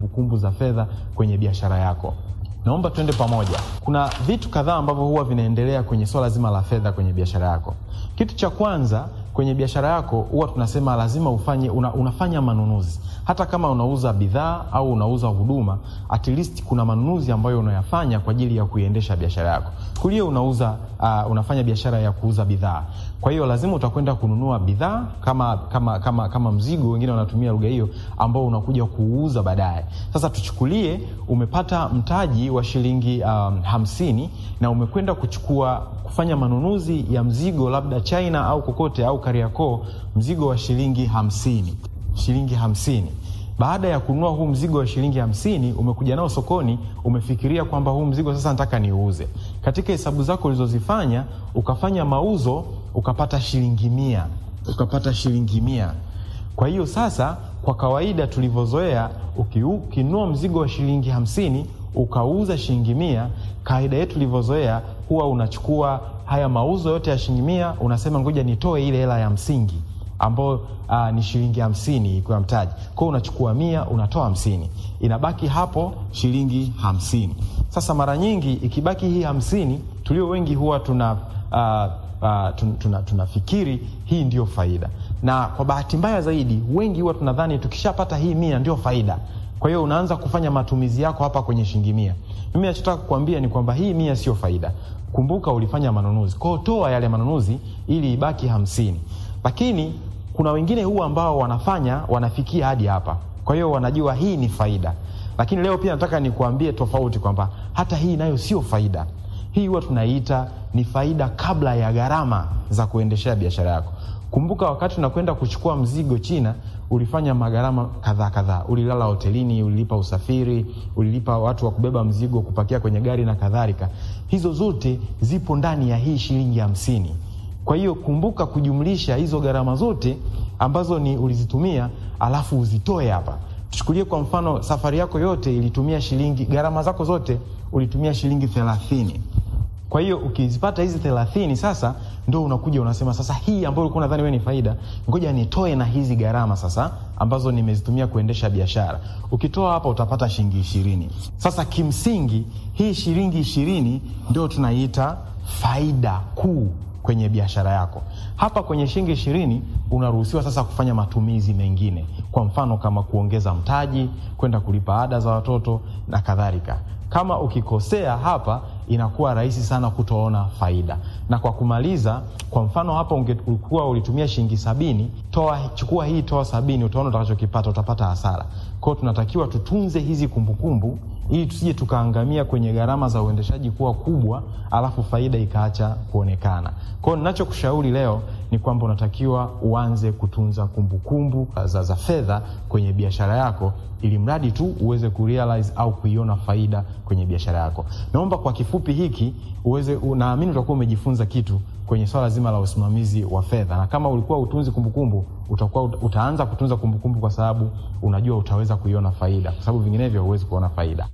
kumbukumbu za fedha kwenye biashara yako. Naomba tuende pamoja. Kuna vitu kadhaa ambavyo huwa vinaendelea kwenye swala zima la fedha kwenye biashara yako. Kitu cha kwanza kwenye biashara yako huwa tunasema lazima ufanye una, unafanya manunuzi. Hata kama unauza bidhaa au unauza huduma, at least kuna manunuzi ambayo unayafanya kwa ajili ya kuiendesha biashara yako. Kulia unauza uh, unafanya biashara ya kuuza bidhaa, kwa hiyo lazima utakwenda kununua bidhaa kama, kama, kama, kama mzigo, wengine wanatumia lugha hiyo, ambao unakuja kuuza baadaye. Sasa tuchukulie umepata mtaji wa shilingi um, hamsini na umekwenda kuchukua kufanya manunuzi ya mzigo labda China au kokote au Kariakoo, mzigo wa shilingi hamsini shilingi hamsini. Baada ya kununua huu mzigo wa shilingi hamsini, umekuja nao sokoni, umefikiria kwamba huu mzigo sasa nataka niuze. Katika hesabu zako ulizozifanya, ukafanya mauzo, ukapata shilingi mia, ukapata shilingi mia. Kwa hiyo sasa, kwa kawaida tulivyozoea, ukinunua mzigo wa shilingi hamsini ukauza shilingi mia, kawaida yetu tulivyozoea, huwa unachukua haya mauzo yote ya shilingi mia, unasema ngoja nitoe ile hela ya msingi ambao uh, ni shilingi hamsini ikiwa mtaji. Kwa hiyo unachukua mia unatoa hamsini, inabaki hapo shilingi hamsini. Sasa mara nyingi ikibaki hii hamsini, tulio wengi huwa tuna uh, uh, tun, tuna, tunafikiri hii ndio faida, na kwa bahati mbaya zaidi wengi huwa tunadhani tukishapata hii mia ndio faida. Kwa hiyo unaanza kufanya matumizi yako hapa kwenye shilingi mia. Mimi nachotaka kukuambia ni kwamba hii mia sio faida. Kumbuka ulifanya manunuzi, kwa hiyo toa yale manunuzi ili ibaki hamsini lakini kuna wengine huwa ambao wanafanya wanafikia hadi hapa, kwa hiyo wanajua hii ni faida. Lakini leo pia nataka nikuambie tofauti kwamba hata hii nayo sio faida. Hii huwa tunaiita ni faida kabla ya gharama za kuendeshea biashara yako. Kumbuka wakati unakwenda kuchukua mzigo China, ulifanya magharama kadhaa kadhaa. Ulilala hotelini, ulilipa usafiri, ulilipa watu wa kubeba mzigo, kupakia kwenye gari na kadhalika. Hizo zote zipo ndani ya hii shilingi hamsini. Kwa hiyo kumbuka kujumlisha hizo gharama zote ambazo ni ulizitumia, alafu uzitoe hapa. Tuchukulie kwa mfano, safari yako yote ilitumia shilingi, gharama zako zote ulitumia shilingi thelathini. Kwa hiyo ukizipata hizi thelathini, sasa ndo unakuja unasema, sasa hii ambayo ulikuwa unadhani wewe ni faida, ngoja nitoe na hizi gharama sasa ambazo nimezitumia kuendesha biashara. Ukitoa hapa utapata shilingi ishirini. Sasa kimsingi hii shilingi ishirini ndio tunaiita faida kuu kwenye biashara yako. Hapa kwenye shilingi ishirini unaruhusiwa sasa kufanya matumizi mengine, kwa mfano kama kuongeza mtaji, kwenda kulipa ada za watoto na kadhalika. Kama ukikosea hapa, inakuwa rahisi sana kutoona faida. Na kwa kumaliza, kwa mfano hapa ungekuwa ulitumia shilingi sabini, toa chukua hii, toa sabini, utaona utakachokipata, utapata hasara. Kwa hiyo tunatakiwa tutunze hizi kumbukumbu ili tusije tukaangamia kwenye gharama za uendeshaji kuwa kubwa, alafu faida ikaacha kuonekana. Kwa hiyo ninachokushauri leo ni kwamba unatakiwa uanze kutunza kumbukumbu za, za fedha kwenye biashara yako, ili mradi tu uweze kurealize au kuiona faida kwenye biashara yako. Naomba kwa kifupi hiki uweze, naamini utakuwa umejifunza kitu kwenye swala zima la usimamizi wa fedha, na kama ulikuwa utunzi kumbukumbu, utakuwa utaanza kutunza kumbukumbu, kwa sababu unajua utaweza kuiona faida, kwa sababu vinginevyo huwezi kuona faida.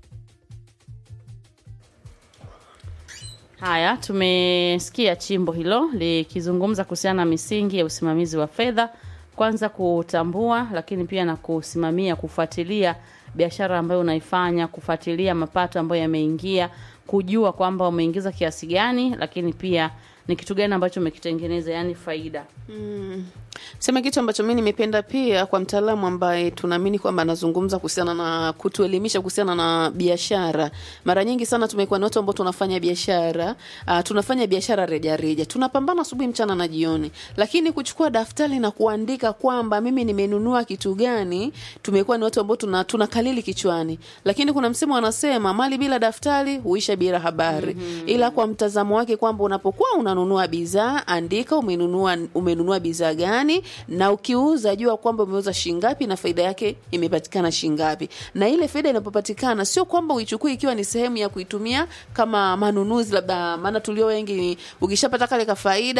Haya, tumesikia chimbo hilo likizungumza kuhusiana na misingi ya usimamizi wa fedha, kwanza kutambua, lakini pia na kusimamia, kufuatilia biashara ambayo unaifanya, kufuatilia mapato ambayo yameingia, kujua kwamba umeingiza kiasi gani, lakini pia ni kitu gani ambacho umekitengeneza, yani faida. Mm. Sema kitu ambacho mi nimependa pia kwa mtaalamu ambaye tunaamini kwamba anazungumza kuhusiana na kutuelimisha kuhusiana na biashara. Mara nyingi sana tumekuwa na watu ambao tunafanya biashara, uh, tunafanya biashara rejareja, tunapambana asubuhi, mchana na jioni, lakini kuchukua daftari na kuandika kwamba mimi nimenunua kitu gani, tumekuwa ni watu ambao tuna tunakalili kichwani, lakini kuna msemo wanasema mali bila daftari huisha bila habari. mm-hmm. Ila kwa mtazamo wake kwamba unapokuwa unanunua bidhaa, andika umenunua umenunua bidhaa gani na ukiuza jua kwamba umeuza shingapi na faida yake imepatikana shingapi. Na ile faida inapopatikana, sio kwamba uichukue ikiwa ni sehemu ya kuitumia kama manunuzi, labda maana tulio wengi ukishapata kale ka faida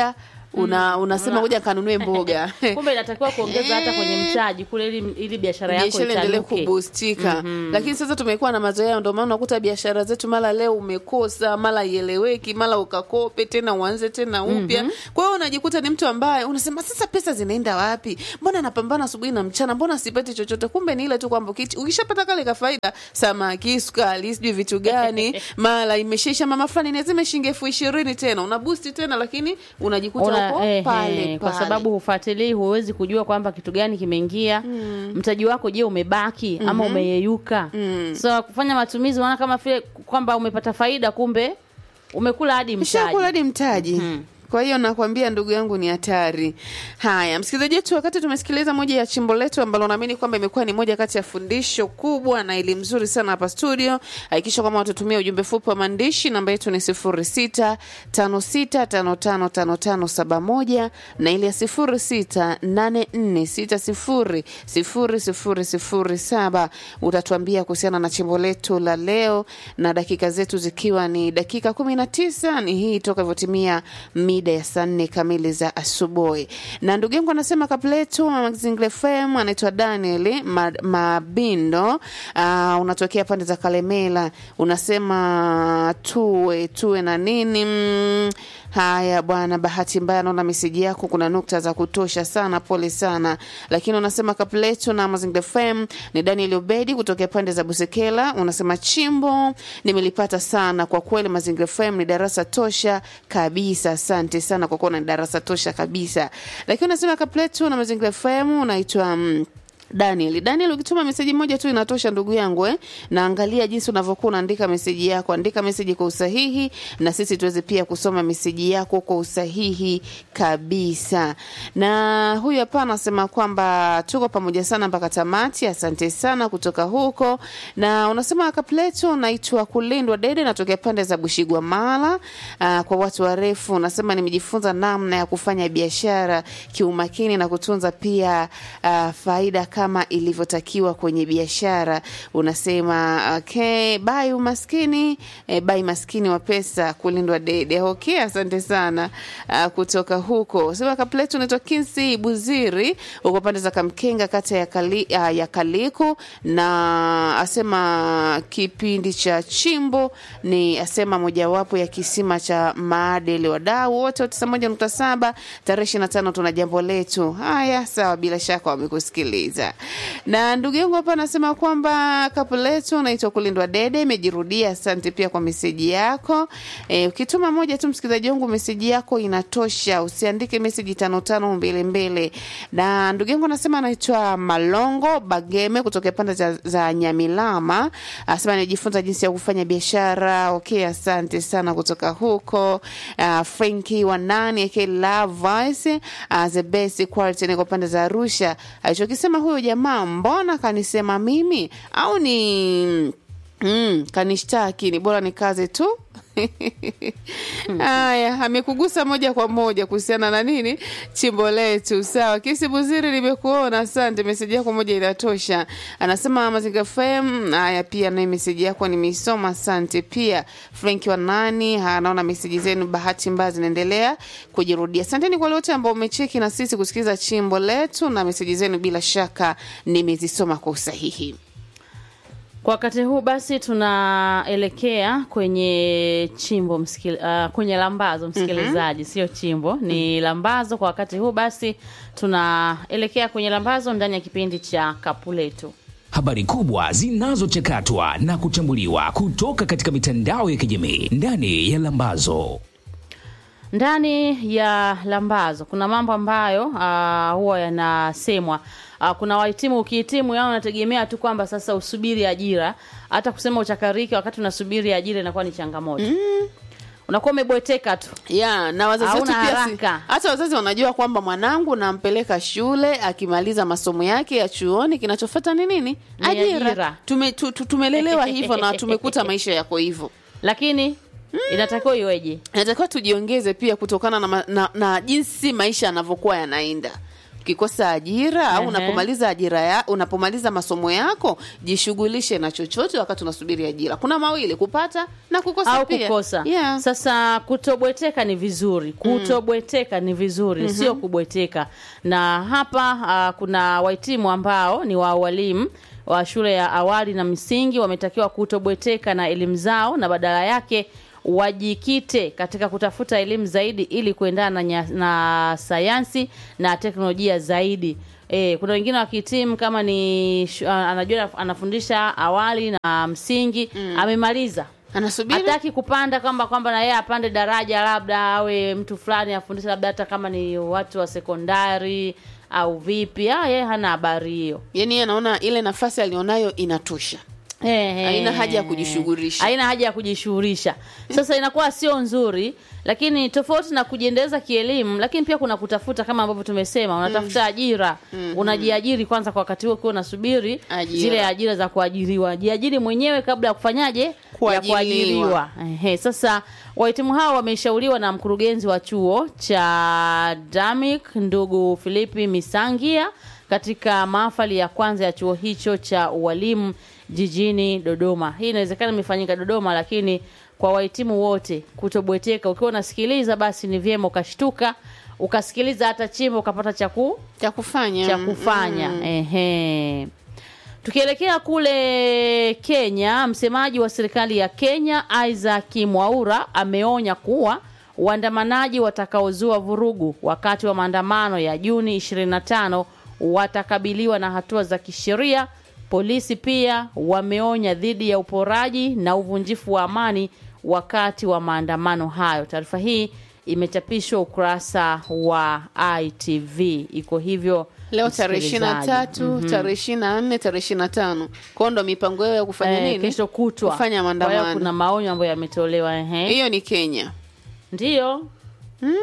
una, unasema ngoja kanunue mboga kumbe inatakiwa kuongeza hata kwenye mtaji kule ili, ili biashara yako biashara endelee itanuke. kubustika lakini sasa tumekuwa na mazoea ndio maana unakuta biashara zetu mara leo umekosa mara ieleweki mara ukakope tena uanze tena upya kwa hiyo unajikuta ni mtu ambaye unasema sasa pesa zinaenda wapi mbona napambana asubuhi na mchana mbona sipati chochote kumbe ni ile tu kwamba ukichi- ukishapata kale ka faida samaki sukari sijui vitu gani mara imeshaisha mama fulani lazima shilingi elfu ishirini tena una boost tena lakini unajikuta Una- uko eh, pale eh, kwa pale. sababu hufuatilii, huwezi kujua kwamba kitu gani kimeingia mtaji wako. Je, umebaki ama umeyeyuka? So kufanya matumizi, unaona kama vile kwamba umepata faida, kumbe umekula hadi mtaji. Ushakula hadi mtaji. Kwa hiyo nakwambia ndugu yangu ni hatari. Haya, msikilizaji wetu, wakati tumesikiliza moja ya chimbo letu ambalo naamini kwamba imekuwa ni moja kati ya fundisho kubwa na elimu nzuri sana hapa studio, hakikisha kwamba watutumia ujumbe fupi wa maandishi. Namba yetu ni sifuri sita tano sita tano tano tano tano saba moja na ile ya sifuri sita nane nne sita sifuri sifuri sifuri sifuri saba. Utatuambia kuhusiana na chimbo letu la leo, na dakika zetu zikiwa ni dakika kumi na tisa ni hii toka ivyotimia mida ya saa nne kamili za asubuhi. Na ndugu yangu anasema kapletu Mazingira FM anaitwa Daniel Ma- Mabindo. Uh, unatokea pande za Kalemela, unasema tuwe tuwe na nini mm, Haya bwana, bahati mbaya naona meseji yako kuna nukta za kutosha sana, pole sana. Lakini unasema kapletu na Mazingira FM ni Daniel Obedi kutokea pande za Busekela, unasema chimbo nimelipata sana kwa kweli. Mazingira FM ni darasa tosha kabisa, asante sana kwa kuwa ni darasa tosha kabisa. Lakini unasema kapletu na Mazingira FM unaitwa mm, Daniel, Daniel, ukituma meseji moja tu inatosha ndugu yangu eh? Na angalia jinsi unavyokuwa unaandika meseji yako, andika meseji kwa usahihi, na sisi tuweze pia kusoma meseji yako kwa usahihi kabisa. Na huyu hapa anasema kwamba tuko pamoja sana mpaka tamati. Asante sana kutoka huko, na unasema kapleto, naitwa Kulindwa Dede, natokea pande za Bushigwa Mala. Aa, kwa watu warefu, unasema nimejifunza namna ya kufanya biashara kiumakini na kutunza pia uh, faida kama ilivyotakiwa kwenye biashara. Unasema okay, bai umaskini eh, bai maskini wa pesa kulindwa dede. Okay, asante sana uh, kutoka huko. Sema kapletu unaitwa Kinsi Buziri, uko pande za Kamkenga, kata ya, Kali, uh, ya Kaliku, na asema kipindi cha chimbo ni asema mojawapo ya kisima cha maadili. Wadau wote wa tisa moja nukta saba tarehe ishirini na tano tuna jambo letu. Haya, sawa, bila shaka wamekusikiliza. Na ndugu yangu hapa anasema kwamba kapu letu naitwa kulindwa dede, imejirudia. Asante pia kwa meseji yako. E, ukituma moja tu msikilizaji wangu, meseji yako inatosha, usiandike meseji tano tano mbele mbele. Na ndugu yangu anasema anaitwa Malongo Bageme kutoka pande za, za Nyamilama, anasema anajifunza jinsi ya kufanya biashara. Okay, asante sana kutoka huko. Uh, Franki wa nani aka Love Voice uh, the best quality niko pande za Arusha. Alichokisema huyo jamaa, mbona kanisema mimi au ni Mm, kanishtaki ni bora ni kazi tu. Haya, amekugusa moja kwa moja kuhusiana na nini chimbo letu. Sawa, Kisi Buziri, nimekuona, asante. Meseji yako moja inatosha. Anasema Mazinga FM. Haya, pia na meseji yako nimeisoma, asante. Pia Frank wa nani, anaona meseji zenu bahati mbaya zinaendelea kujirudia. Asanteni kwa wote ambao umecheki na sisi kusikiliza chimbo letu, na meseji zenu bila shaka nimezisoma kwa usahihi. Kwa wakati huu basi tunaelekea kwenye chimbo msikil, uh, kwenye lambazo msikilizaji, sio chimbo, ni lambazo. Kwa wakati huu basi tunaelekea kwenye lambazo ndani ya kipindi cha kapu letu. Habari kubwa zinazochakatwa na kuchambuliwa kutoka katika mitandao ya kijamii ndani ya Lambazo. Ndani ya lambazo kuna mambo ambayo uh, huwa yanasemwa. Uh, kuna wahitimu, ukihitimu yao unategemea tu kwamba sasa usubiri ajira. Hata kusema uchakarike wakati unasubiri ajira inakuwa ni changamoto mm. Unakuwa umebweteka tu ya na wazazi wetu Hauna pia si, haraka. hata wazazi wanajua kwamba mwanangu nampeleka shule akimaliza masomo yake ya chuoni kinachofuata ni nini Ni ajira. Tume, tu, tu, tumelelewa hivyo na tumekuta maisha yako hivyo lakini inatakiwa iweje? natakiwa tujiongeze pia kutokana na, ma- na, na jinsi maisha yanavyokuwa yanaenda ukikosa ajira au Ehe. unapomaliza ajira ya, unapomaliza masomo yako jishughulishe na chochote wakati unasubiri ajira kuna mawili kupata na kukosa au pia kukosa yeah. sasa kutobweteka ni vizuri kutobweteka ni vizuri sio kubweteka na hapa uh, kuna wahitimu ambao ni wa walimu wa shule ya awali na msingi wametakiwa kutobweteka na elimu zao na badala yake wajikite katika kutafuta elimu zaidi ili kuendana na, nya- na sayansi na teknolojia zaidi E, kuna wengine wakihitimu kama ni shu- anajua anafundisha awali na msingi amemaliza anasubiri hataki kupanda kwamba kwamba na yeye apande daraja labda awe mtu fulani afundishe labda hata kama ni watu wa sekondari au vipi ah, yeye hana habari hiyo yani yeye anaona ile nafasi alionayo inatosha Ehe. Haina haja ya kujishughulisha. haina haja ya kujishughulisha sasa inakuwa sio nzuri lakini tofauti na kujiendeleza kielimu lakini pia kuna kutafuta kama ambavyo tumesema unatafuta ajira unajiajiri kwanza kwa wakati huo ukiwa unasubiri Ajira. zile ajira za kuajiriwa jiajiri mwenyewe kabla ya kufanyaje ya Kuajiriwa. kuajiriwa Ehe, sasa wahitimu hao wameshauriwa na mkurugenzi wa chuo cha Damik ndugu Filipi Misangia katika mahafali ya kwanza ya chuo hicho cha ualimu jijini Dodoma. Hii inawezekana imefanyika Dodoma, lakini kwa wahitimu wote kutobweteka. Ukiwa unasikiliza, basi ni vyema ukashtuka ukasikiliza hata chimbo ukapata cha ku cha kufanya cha kufanya ehe. Tukielekea kule Kenya, msemaji wa serikali ya Kenya Isaac Mwaura ameonya kuwa waandamanaji watakaozua vurugu wakati wa maandamano ya Juni 25 watakabiliwa na hatua za kisheria. Polisi pia wameonya dhidi ya uporaji na uvunjifu wa amani wakati wa maandamano hayo. Taarifa hii imechapishwa ukurasa wa ITV, iko hivyo leo tarehe ishirini na msikilizaji. tatu tarehe ishirini na nne tarehe ishirini na tano kwao ndo mipango yao ya kufanya Eh, nini kesho kutwa kufanya Kwa hiyo maandamano kuna maonyo ambayo yametolewa ehe. hiyo ni kenya Ndiyo Mm,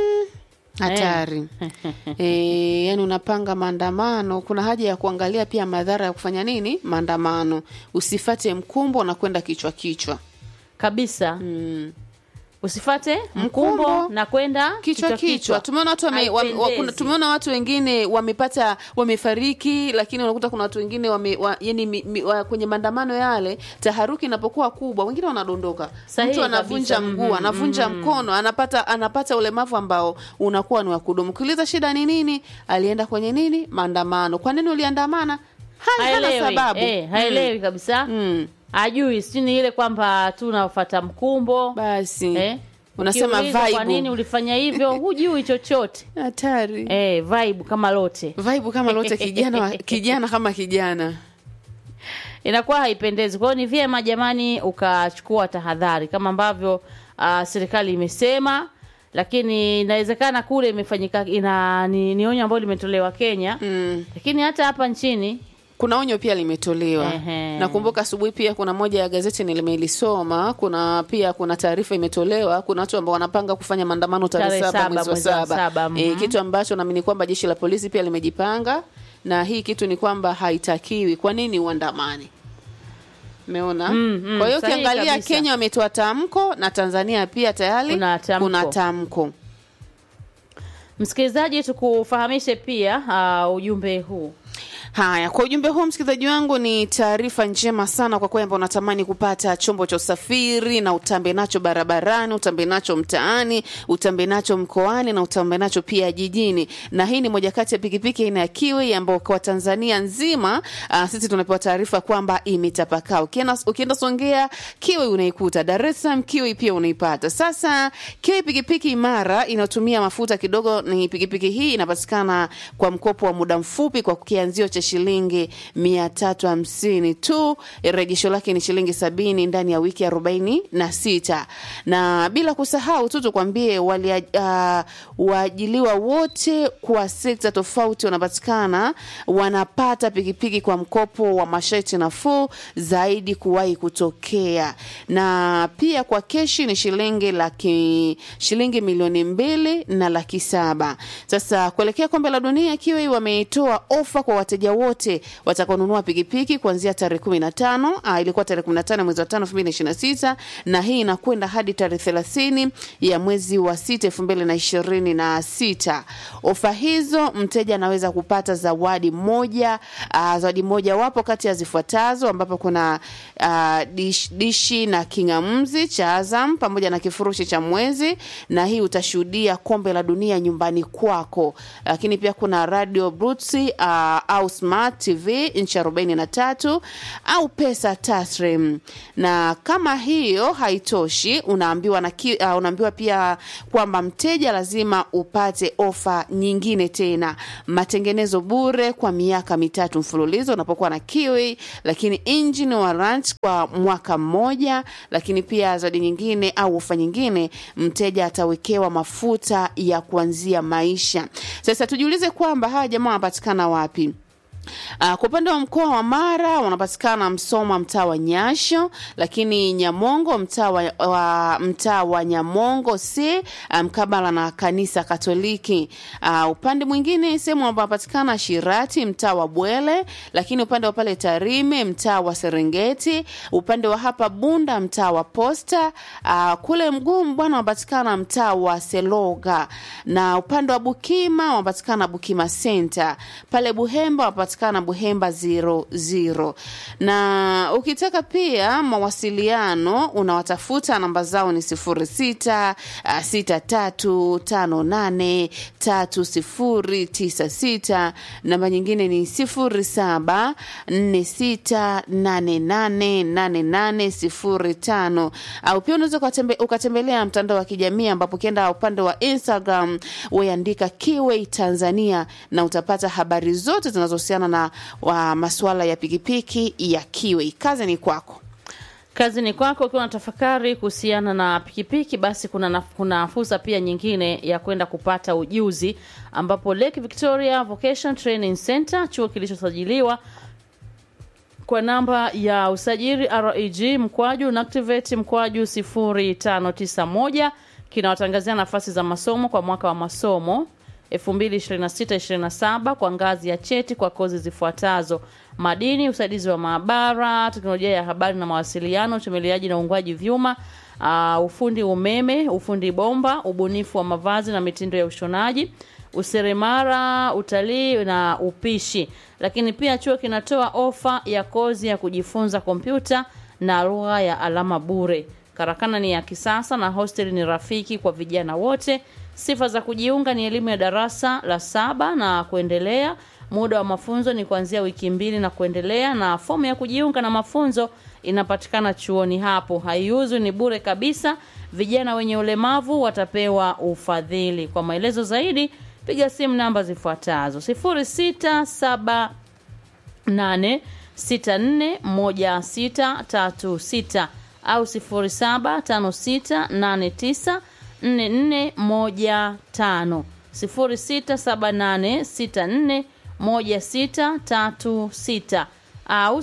hatari e, yani unapanga maandamano kuna haja ya kuangalia pia madhara ya kufanya nini maandamano usifate mkumbo na kwenda kichwa kichwa kabisa mm. usifate mkumbo Mkumbo, na kwenda kichwa kichwa tumeona watu wame, wame, wa, kuna- Haipendezi. tumeona watu wengine wamepata wamefariki lakini unakuta kuna watu wengine wame, wa, yani, mi, mi, wa, kwenye maandamano yale taharuki inapokuwa kubwa wengine wanadondoka Sahihi mtu anavunja kabisa. mguu Mhm, anavunja mkono anapata anapata ulemavu ambao unakuwa ni wa kudumu ukiuliza shida ni nini alienda kwenye nini maandamano kwa nini uliandamana hana, hana haelewi sababu eh, haelewi kabisa mm. ajui sijui ni ile kwamba tu unafata mkumbo basi eh. unasema Ukiulizwa kwa nini vibe ulifanya hivyo hujui chochote hatari eh, vibe kama lote vibe kama lote kijana wa- kijana kama kijana inakuwa haipendezi. Kwa hiyo ni vyema jamani, ukachukua tahadhari kama ambavyo uh, serikali imesema, lakini inawezekana kule imefanyika ina ni, ni onyo ambalo limetolewa Kenya mm. lakini hata hapa nchini kuna onyo pia limetolewa Ehe. nakumbuka asubuhi pia kuna moja ya gazeti nimelisoma kuna pia kuna taarifa imetolewa kuna watu ambao wanapanga kufanya maandamano tarehe Tarehe saba saba mwezi wa mwezi wa saba saba, e, mhm. kitu ambacho naamini kwamba jeshi la polisi pia limejipanga na hii kitu ni kwamba haitakiwi kwa nini uandamane umeona Mm, mm, kwa hiyo sahihi ukiangalia kabisa. kenya wametoa tamko na tanzania pia tayari Kuna tamko. kuna tamko msikilizaji, tukufahamishe pia uh, ujumbe huu Haya, kwa ujumbe huu msikilizaji wangu, ni taarifa njema sana kwa kwamba unatamani kupata chombo cha usafiri na utambe nacho barabarani, utambe nacho mtaani, utambe nacho mkoani na utambe nacho pia jijini. Na hii ni moja kati ya pikipiki aina ya Kiwi ambayo kwa Tanzania nzima uh, sisi tunapewa taarifa kwamba imetapakaa. Ukienda, ukienda Songea Kiwi unaikuta, Dar es Salaam Kiwi pia unaipata. Sasa Kiwi pikipiki imara inayotumia mafuta kidogo, ni pikipiki hii inapatikana kwa mkopo wa muda mfupi kwa kianzio cha shilingi mia tatu hamsini tu. Rejesho lake ni shilingi sabini ndani ya wiki arobaini na sita na bila kusahau tu tukwambie wali uh, waajiliwa wote kwa sekta tofauti wanapatikana wanapata pikipiki kwa mkopo wa masharti nafuu zaidi kuwahi kutokea, na pia kwa keshi ni shilingi laki shilingi milioni mbili na laki saba. Sasa kuelekea kombe la dunia, kiwa wametoa ofa kwa wateja wateja wote watakaonunua pikipiki kuanzia tarehe kumi na tano uh, ilikuwa tarehe kumi na tano mwezi wa tano elfu mbili na ishirini na sita na hii inakwenda hadi tarehe thelathini ya mwezi wa sita elfu mbili na ishirini na sita ofa hizo mteja anaweza kupata zawadi moja uh, zawadi moja wapo kati ya zifuatazo ambapo kuna uh, dish, dishi na kingamzi cha Azam pamoja na kifurushi cha mwezi, na hii utashuhudia kombe la dunia nyumbani kwako. Lakini pia kuna radio Brutsi uh, au smart TV inchi arobaini na tatu au pesa taslim. Na kama hiyo haitoshi, unaambiwa na ki, uh, unaambiwa pia kwamba mteja lazima upate ofa nyingine tena, matengenezo bure kwa miaka mitatu mfululizo unapokuwa na kiwi, lakini engine warrant kwa mwaka mmoja, lakini pia zawadi nyingine au ofa nyingine, mteja atawekewa mafuta ya kuanzia maisha. Sasa tujiulize kwamba hawa jamaa wanapatikana wapi? Uh, kwa upande wa mkoa wa Mara wanapatikana Msoma mtaa wa Nyasho, lakini Nyamongo mtaa wa, wa mtaa wa Nyamongo si mkabala um, na kanisa Katoliki. Uh, upande mwingine sehemu ambapo wanapatikana Shirati mtaa wa Bwele, lakini upande wa pale Tarime mtaa wa Serengeti, upande wa hapa Bunda mtaa wa Posta, uh, kule Mgumu bwana wanapatikana mtaa wa Seloga, na upande wa Bukima wanapatikana Bukima Center, pale Buhemba wanapatikana na Buhemba 00 na ukitaka pia mawasiliano unawatafuta, namba zao ni 06 6358 3096, namba nyingine ni 07 46888805, au pia unaweza ukatembe, ukatembelea mtandao wa kijamii ambapo ukienda upande wa Instagram weandika Kiway Tanzania na utapata habari zote zinazohusiana na wa masuala ya pikipiki ya Kiway. Kazi ni kwako. Kazi ni kwako. Ukiwa na tafakari kuhusiana na pikipiki, basi kuna, na, kuna fursa pia nyingine ya kwenda kupata ujuzi, ambapo Lake Victoria Vocation Training Center, chuo kilichosajiliwa kwa namba ya usajili REG mkwaju Nactivate mkwaju 0591 kinawatangazia nafasi za masomo kwa mwaka wa masomo 2026-27 kwa ngazi ya cheti kwa kozi zifuatazo: madini, usaidizi wa maabara, teknolojia ya habari na mawasiliano, uchomeleaji na uungwaji vyuma, uh, ufundi umeme, ufundi bomba, ubunifu wa mavazi na mitindo ya ushonaji, useremara, utalii na upishi. Lakini pia chuo kinatoa ofa ya kozi ya kujifunza kompyuta na lugha ya alama bure. Karakana ni ya kisasa na hosteli ni rafiki kwa vijana wote. Sifa za kujiunga ni elimu ya darasa la saba na kuendelea. Muda wa mafunzo ni kuanzia wiki mbili na kuendelea, na fomu ya kujiunga na mafunzo inapatikana chuoni hapo. Haiuzwi, ni bure kabisa. Vijana wenye ulemavu watapewa ufadhili. Kwa maelezo zaidi, piga simu namba zifuatazo: 0678641636 au 075689 4415 0678641636 au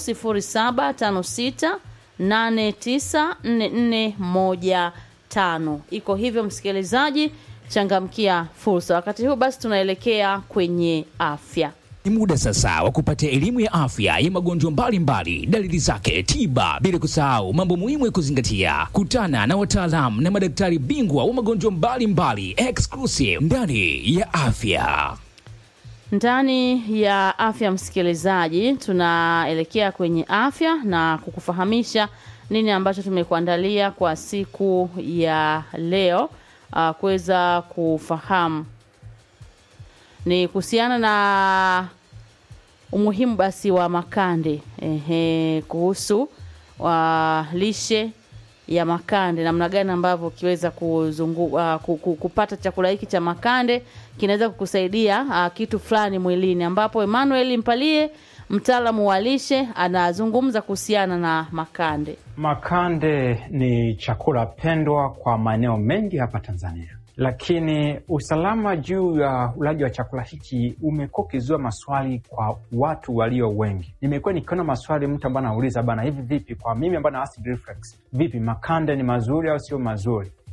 0756894415. Iko hivyo, msikilizaji, changamkia fursa. Wakati huu basi, tunaelekea kwenye afya. Ni muda sasa wa kupata elimu ya afya ya magonjwa mbalimbali, dalili zake, tiba, bila kusahau mambo muhimu ya kuzingatia. Kutana na wataalamu na madaktari bingwa wa magonjwa mbalimbali exclusive ndani ya afya. Ndani ya afya, msikilizaji, tunaelekea kwenye afya na kukufahamisha nini ambacho tumekuandalia kwa siku ya leo, uh, kuweza kufahamu ni kuhusiana na umuhimu basi wa makande ehe, kuhusu wa lishe ya makande, namna gani ambavyo ukiweza kuzungu, uh, kupata chakula hiki cha makande kinaweza kukusaidia uh, kitu fulani mwilini, ambapo Emmanuel Mpalie mtaalamu wa lishe anazungumza kuhusiana na makande. Makande ni chakula pendwa kwa maeneo mengi hapa Tanzania lakini usalama juu ya ulaji wa chakula hiki umekuwa ukizua maswali kwa watu walio wengi. Nimekuwa nikiona maswali, mtu ambaye anauliza bana, hivi vipi kwa mimi ambaye na acid reflux, vipi makande ni mazuri au sio mazuri?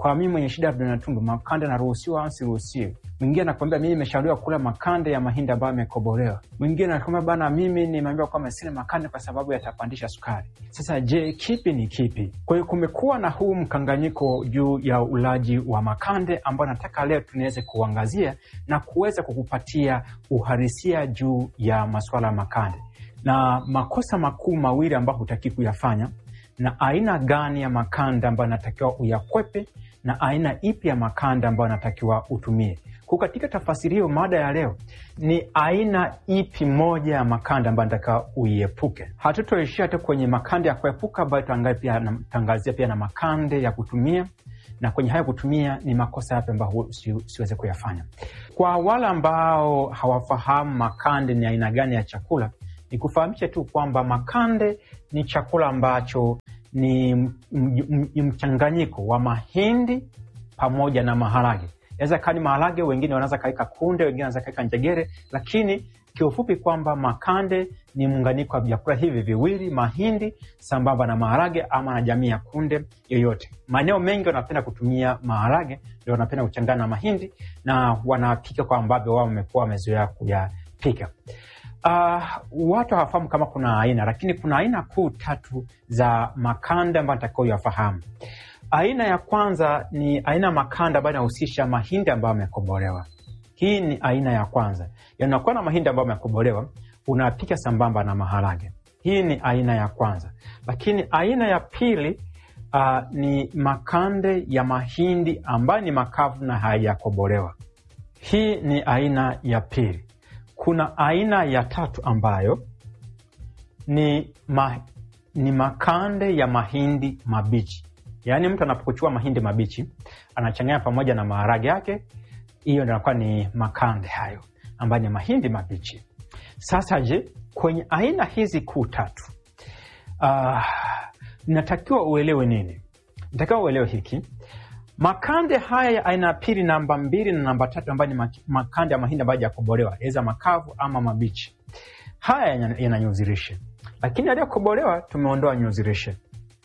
kwa mimi mwenye shida ya vidonda tumbo, makande naruhusiwa au siruhusiwi? Mwingine anakwambia mimi nimeshauriwa kula makande ya mahindi ambayo yamekobolewa. Mwingine anakwambia bana, mimi nimeambiwa kwamba sile makande kwa sababu yatapandisha sukari. Sasa je, kipi ni kipi? Kwa hiyo kumekuwa na huu mkanganyiko juu ya ulaji wa makande ambao nataka leo tunaweze kuangazia na kuweza kukupatia uhalisia juu ya masuala ya makande na makosa makuu mawili ambayo hutaki kuyafanya na aina gani ya makanda ambayo anatakiwa uyakwepe na aina ipi ya makanda ambayo anatakiwa utumie. Kwa katika tafasiri hiyo, mada ya leo ni aina ipi moja ya makanda ambayo anatakiwa uiepuke. Hatutoishia tu kwenye makanda ya kuepuka, ambayo tutaangazia pia na makande ya kutumia, na kwenye haya kutumia ni makosa yapi ambayo siweze kuyafanya. Kwa wale ambao hawafahamu makande ni aina gani ya chakula, ni kufahamisha tu kwamba makande ni chakula ambacho ni mchanganyiko wa mahindi pamoja na maharage. Inaweza kaa ni maharage, wengine wanaweza kaweka kunde, wengine wanaweza kaweka njegere, lakini kiufupi kwamba makande ni muunganiko wa vyakula hivi viwili, mahindi sambamba na maharage ama na jamii ya kunde yoyote. Maeneo mengi wanapenda kutumia maharage, ndio wanapenda kuchangana na mahindi na wanapika kwa ambavyo wao wamekuwa wamezoea kuyapika. Uh, watu hawafahamu kama kuna aina, lakini kuna aina kuu tatu za makanda ambayo natakiwa uyafahamu. Aina ya kwanza ni aina ya makanda ambayo inahusisha mahindi ambayo yamekobolewa. Hii ni aina ya kwanza, yanakuwa na mahindi ambayo yamekobolewa, unapika sambamba na maharage. Hii ni aina ya kwanza, lakini aina ya pili uh, ni makande ya mahindi ambayo ni makavu na hayakobolewa. Hii ni aina ya pili. Kuna aina ya tatu ambayo ni, ma, ni makande ya mahindi mabichi, yaani mtu anapokuchua mahindi mabichi anachanganya pamoja na maharage yake, hiyo ndio inakuwa ni makande hayo ambayo ni mahindi mabichi. Sasa je, kwenye aina hizi kuu tatu uh, natakiwa uelewe nini? Natakiwa uelewe hiki makande haya ya aina ya pili, namba mbili na namba tatu, ambayo ni makande ya mahindi ambayo hayajakobolewa, aidha makavu ama mabichi, haya yana nyuzi lishe, lakini yaliyokobolewa tumeondoa nyuzi lishe.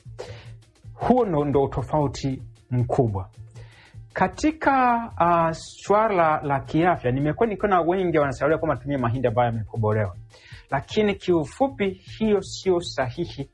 Huo ndo, ndo utofauti mkubwa katika uh, swala la kiafya. Nimekuwa nikiona wengi wanashauriwa kwamba tumie mahindi ambayo yamekobolewa, lakini kiufupi hiyo sio sahihi.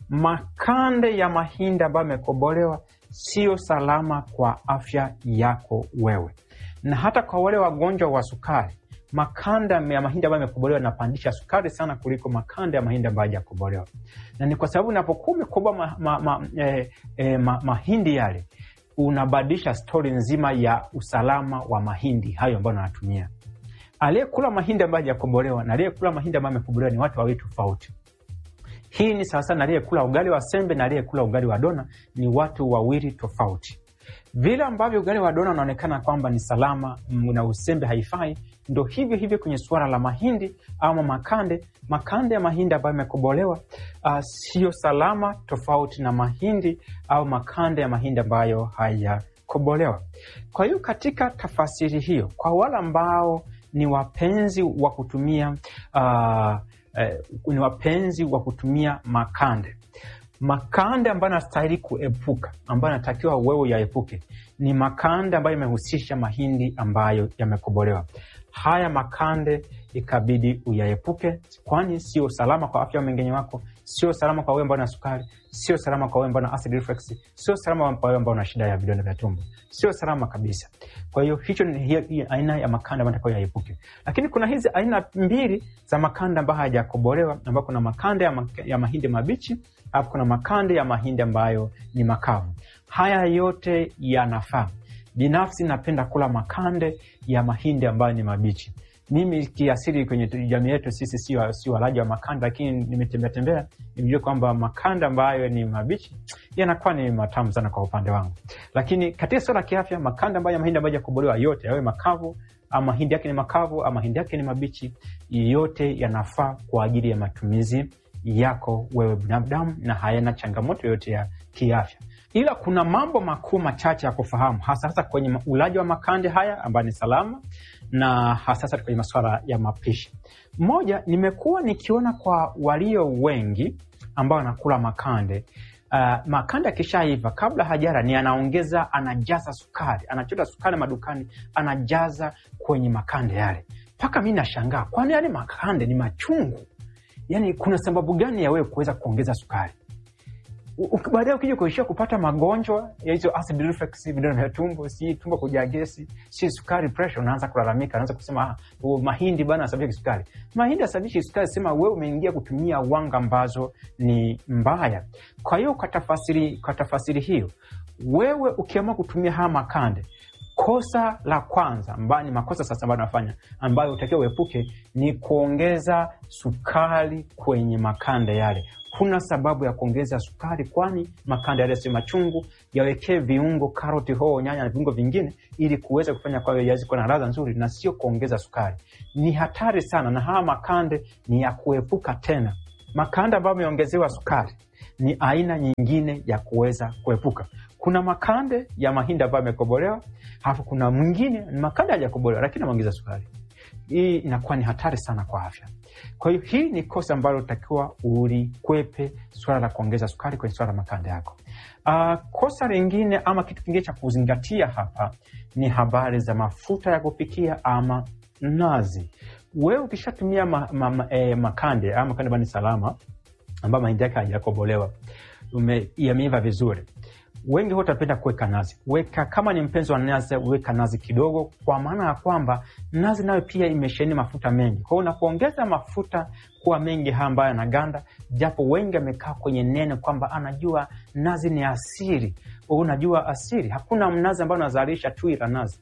Makande ya mahindi ambayo yamekobolewa sio salama kwa afya yako wewe, na hata kwa wale wagonjwa wa sukari. Makanda ya mahindi ambayo yamekobolewa yanapandisha sukari sana kuliko makanda ya mahindi ambayo hayajakobolewa, na ni kwa sababu unapokuwa umekoboa ma, ma, ma, eh, eh, ma, mahindi yale unabadilisha stori nzima ya usalama wa mahindi hayo ambayo unatumia. Aliyekula mahindi ambayo hajakobolewa na aliyekula mahindi ambayo yamekobolewa ni watu wawili tofauti. Hii ni sawasawa na aliyekula ugali wa sembe na aliyekula ugali wa dona, ni watu wawili tofauti. Vile ambavyo ugali wa dona unaonekana kwamba ni salama na usembe haifai, ndo hivyo hivyo kwenye suala la mahindi ama makande. Makande ya mahindi ambayo yamekobolewa uh, siyo salama, tofauti na mahindi au makande ya mahindi ambayo hayakobolewa. Kwa hiyo katika tafasiri hiyo, kwa wale ambao ni wapenzi wa kutumia uh, eh, ni wapenzi wa kutumia makande makande ambayo anastahili kuepuka, ambayo anatakiwa wewe yaepuke ni makande ambayo yamehusisha mahindi ambayo yamekobolewa. Haya makande ikabidi uyaepuke, kwani sio salama kwa afya ya mmeng'enyo wako, sio salama kwa wewe ambao na sukari, sio salama kwa wewe ambao na acid reflux, sio salama kwa wewe ambao na shida ya vidonda vya tumbo, sio salama kabisa. Kwa hiyo hicho ni hiyo, hiyo aina ya makanda ambayo natakiwa yaepuke. Lakini kuna hizi aina mbili za makanda ambayo hayajakobolewa, ambayo kuna makanda ya, ma, ya mahindi mabichi alafu kuna makande ya mahindi ambayo ni makavu. Haya yote yanafaa. Binafsi napenda kula makande ya mahindi ambayo ni mabichi. Mimi kiasili kwenye jamii yetu sisi sio si walaji wa makanda, lakini nimetembea tembea nimejua kwamba makanda ambayo ni mabichi yanakuwa ni matamu sana kwa upande wangu. Lakini katika suala la kiafya, makanda ambayo ya mahindi ambayo hayajakobolewa yote, yawe makavu ama mahindi yake ni makavu ama mahindi yake ni mabichi, yote yanafaa kwa ajili ya matumizi yako wewe binadamu na hayana changamoto yoyote ya kiafya, ila kuna mambo makuu machache ya kufahamu, hasa hasa kwenye ulaji wa makande haya ambayo ni salama na hasa hasa kwenye masuala ya mapishi. Moja, nimekuwa nikiona kwa walio wengi ambao wanakula makande Uh, makande akishaiva kabla hajara ni anaongeza anajaza sukari, anachota sukari madukani, anajaza kwenye makande yale, mpaka mi nashangaa, kwani yale makande ni machungu? Yani kuna sababu gani ya wewe kuweza kuongeza sukari? U- u- baadaye ukija kuishia kupata magonjwa ya hizo acid reflux, vidonda vya tumbo, si tumbo kujaa gesi, si sukari, pressure, unaanza kulalamika, unaanza kusema ah, oh, mahindi bana asababisha kisukari. Mahindi asababishi kisukari, sema wewe umeingia kutumia wanga ambazo ni mbaya. Kwa hiyo kwa tafasiri, kwa tafasiri hiyo, wewe ukiamua kutumia haya makande kosa la kwanza ambayo ni makosa sasa ambayo nafanya ambayo utakiwa uepuke ni kuongeza sukari kwenye makande yale. Kuna sababu ya kuongeza sukari, kwani makande yale si machungu. Yawekee viungo, karoti, hoho, nyanya na viungo vingine, ili kuweza kufanya kwayo yaweze kuwa na ladha nzuri, na sio kuongeza sukari. Ni hatari sana, na haya makande ni ya kuepuka tena. Makande ambayo yameongezewa sukari ni aina nyingine ya kuweza kuepuka. Kuna makande ya mahindi ambayo yamekobolewa, alafu kuna mwingine ni makande hajakobolewa lakini ameongeza sukari. Hii inakuwa ni hatari sana kwa afya. Kwa hiyo hii ni kosa ambalo utakiwa ulikwepe, suala la kuongeza sukari kwenye suala la makande yako. Uh, kosa lingine ama kitu kingine cha kuzingatia hapa ni habari za mafuta ya kupikia ama nazi. Wewe ukishatumia ma, ma, ma, eh, makande ama makande ambayo ni salama ambayo mahindi yake hajakobolewa ume- yameiva vizuri, wengi huwa utapenda kuweka nazi. Weka kama ni mpenzi wa nazi, weka nazi kidogo, kwa maana ya kwamba nazi nayo pia imesheheni mafuta mengi. Kwa hiyo unapoongeza mafuta kuwa mengi haya ambayo yanaganda, japo wengi amekaa kwenye neno kwamba anajua nazi ni asiri. Unajua asiri, hakuna mnazi ambao unazalisha tui la nazi.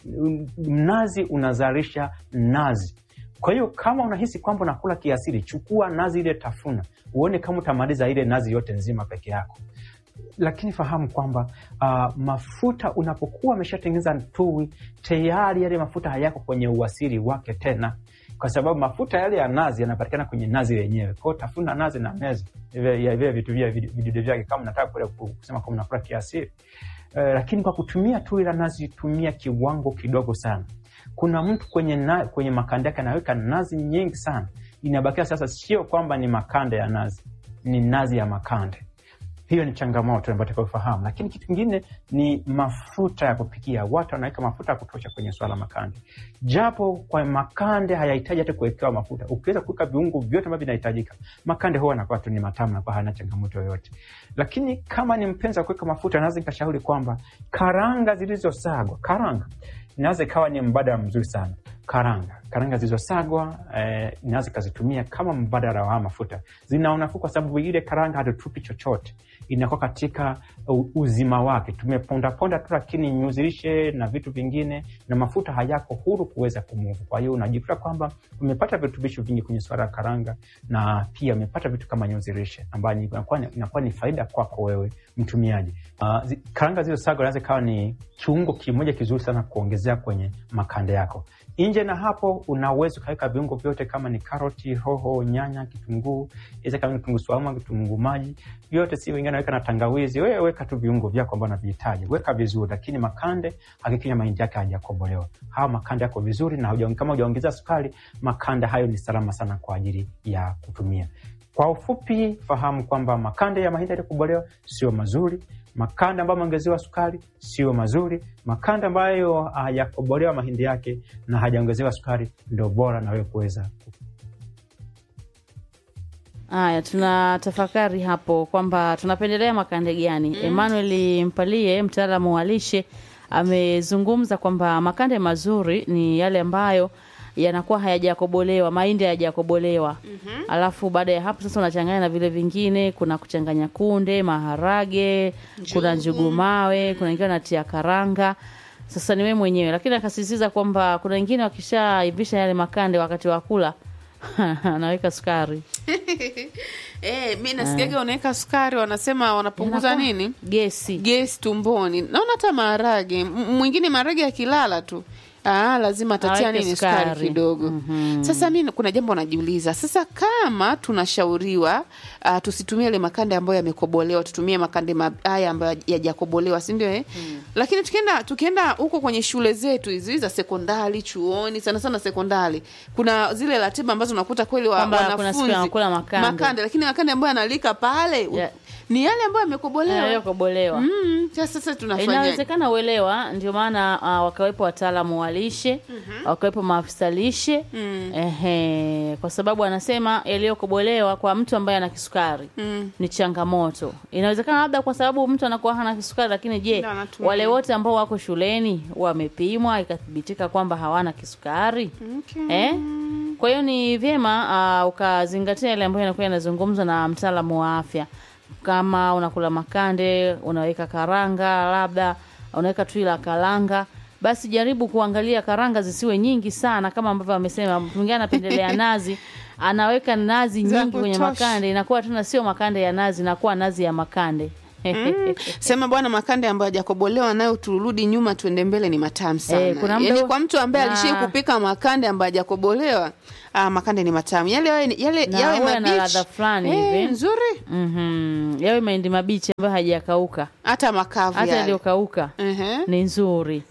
Mnazi unazalisha nazi. Kwa hiyo kama unahisi kwamba unakula kiasili, chukua nazi ile, tafuna uone kama utamaliza ile nazi yote nzima peke yako. Lakini fahamu kwamba uh, mafuta unapokuwa ameshatengeneza tui tayari, yale mafuta hayako kwenye uasili wake tena, kwa sababu mafuta yale ya nazi yanapatikana kwenye nazi yenyewe. Kwa hiyo tafuna nazi na meza vile ya vile vitu vya vidude vyake, kama unataka kule kusema kama unakula kiasili. Uh, lakini kwa kutumia tui la nazi, tumia kiwango kidogo sana. Kuna mtu kwenye, na, kwenye makande yake anaweka nazi nyingi sana, inabakia sasa, sio kwamba ni makande ya nazi, ni nazi ya makande. Hiyo ni changamoto ambayo tutakayofahamu, lakini kitu kingine ni mafuta ya kupikia. Watu wanaweka mafuta ya kutosha kwenye swala makande, japo kwa makande hayahitaji hata kuwekewa mafuta. Ukiweza kuweka viungo vyote ambavyo vinahitajika, makande huwa anakuwa tu ni matamu, nakuwa hana changamoto yoyote. Lakini kama ni mpenzi wa kuweka mafuta, naweza nikashauri kwamba karanga zilizosagwa, karanga inaweza ikawa ni mbadala mzuri sana. Karanga karanga zilizosagwa eh, inaweza ikazitumia kama mbadala wa mafuta. Zina unafuu kwa sababu ile karanga hatutupi chochote, inakuwa katika u- uzima wake. Tumepondaponda tu, lakini nyuzilishe na vitu vingine na mafuta hayako huru kuweza kumuvu. Kwa hiyo unajikuta kwamba umepata virutubisho vingi kwenye swala la karanga, na pia umepata vitu kama nyuzilishe ambayo ni- inakuwa ni- inakuwa ni faida kwako wewe mtumiaji. Uh, zi, karanga zilizosagwa inaweza ikawa ni kiungo kimoja kizuri sana kuongezea kwenye makande yako. Nje na hapo, unaweza ukaweka viungo vyote kama ni karoti, hoho, nyanya, kitunguu, iweza kama kitunguu swaumu, kitunguu maji, vyote si wengine naweka na tangawizi. Wewe weka tu viungo vyako ambavyo unavihitaji, weka vizuri, lakini makande hakikisha mahindi yake hajakobolewa. Hawa makande yako vizuri, na huja- kama hujaongeza sukari, makande hayo ni salama sana kwa ajili ya kutumia. Kwa ufupi, fahamu kwamba makande ya mahindi yaliyokobolewa sio mazuri. Makande ambayo ameongezewa sukari sio mazuri. Makande ambayo hayakobolewa mahindi yake na hajaongezewa sukari ndio bora na wewe kuweza Haya, tuna tafakari hapo kwamba tunapendelea makande gani. Emmanuel Mpalie, mtaalamu wa lishe, amezungumza kwamba makande mazuri ni yale ambayo yanakuwa hayajakobolewa, mahindi hayajakobolewa. Alafu baada ya hapo sasa unachanganya na vile vingine, kuna kuchanganya kunde, maharage, kuna njugu mawe, kuna wengine wanatia karanga. Sasa ni wewe mwenyewe, lakini akasisitiza kwamba kuna wengine wakishaivisha yale makande wakati wa kula anaweka sukari Eh, mi nasikiaga wanaweka sukari, wanasema wanapunguza Yanakuwa nini gesi gesi tumboni. Naona hata maharage M- mwingine maharage akilala tu Ah, lazima atatia Aweke nini sukari sukari. kidogo. Sasa mi kuna jambo najiuliza sasa, kama tunashauriwa uh, tusitumie ile makande ambayo yamekobolewa, tutumie makande ma- haya ambayo yajakobolewa, si ndio? Eh, lakini tukienda tukienda huko kwenye shule zetu hizi za sekondari, chuoni, sana sana sekondari, kuna zile ratiba ambazo unakuta kweli wa, Kwamba kuna wanafunzi siku wanakula makande. makande, lakini makande ambayo yanalika pale Ya- ni yale ambayo yamekobolewa yaliyokobolewa Mm, sasa sasa tunafanyaje? inawezekana uelewa ndio maana uh, wakawepo wataalamu wa lishe wakawepo maafisa lishe ehe, kwa sababu anasema yaliyokobolewa kwa mtu ambaye ana kisukari ni changamoto. Inawezekana labda kwa sababu mtu anakuwa hana kisukari, lakini je, Ndio anatumia. wale wote ambao wako shuleni wamepimwa ikathibitika kwamba hawana kisukari Okay. eh? Kwa hiyo ni vyema uh, ukazingatia yale ambayo yanakuwa yanazungumzwa na mtaalamu wa afya. Kama unakula makande, unaweka karanga, labda unaweka tui la karanga, basi jaribu kuangalia karanga zisiwe nyingi sana, kama ambavyo amesema. Mtu mwingine anapendelea nazi, anaweka nazi Za nyingi kwenye kutosha. makande, inakuwa tena sio makande ya nazi, inakuwa nazi ya makande. Mm. Sema bwana, makande ambayo hajakobolewa nayo, turudi nyuma tuende mbele, ni matamu sana. Eh, kuna muda Yaani huo- kwa mtu ambaye na- alishii kupika makande ambayo hajakobolewa, ah, makande ni matamu yale, yawe- yale Na yawe huwa yana mabichi. ladha fulani Eh, hivi. nzuri, Mhm. Yawe mahindi mabichi ambayo hajakauka, hata makavu hata yale. yaliyokauka Ehe. ni nzuri.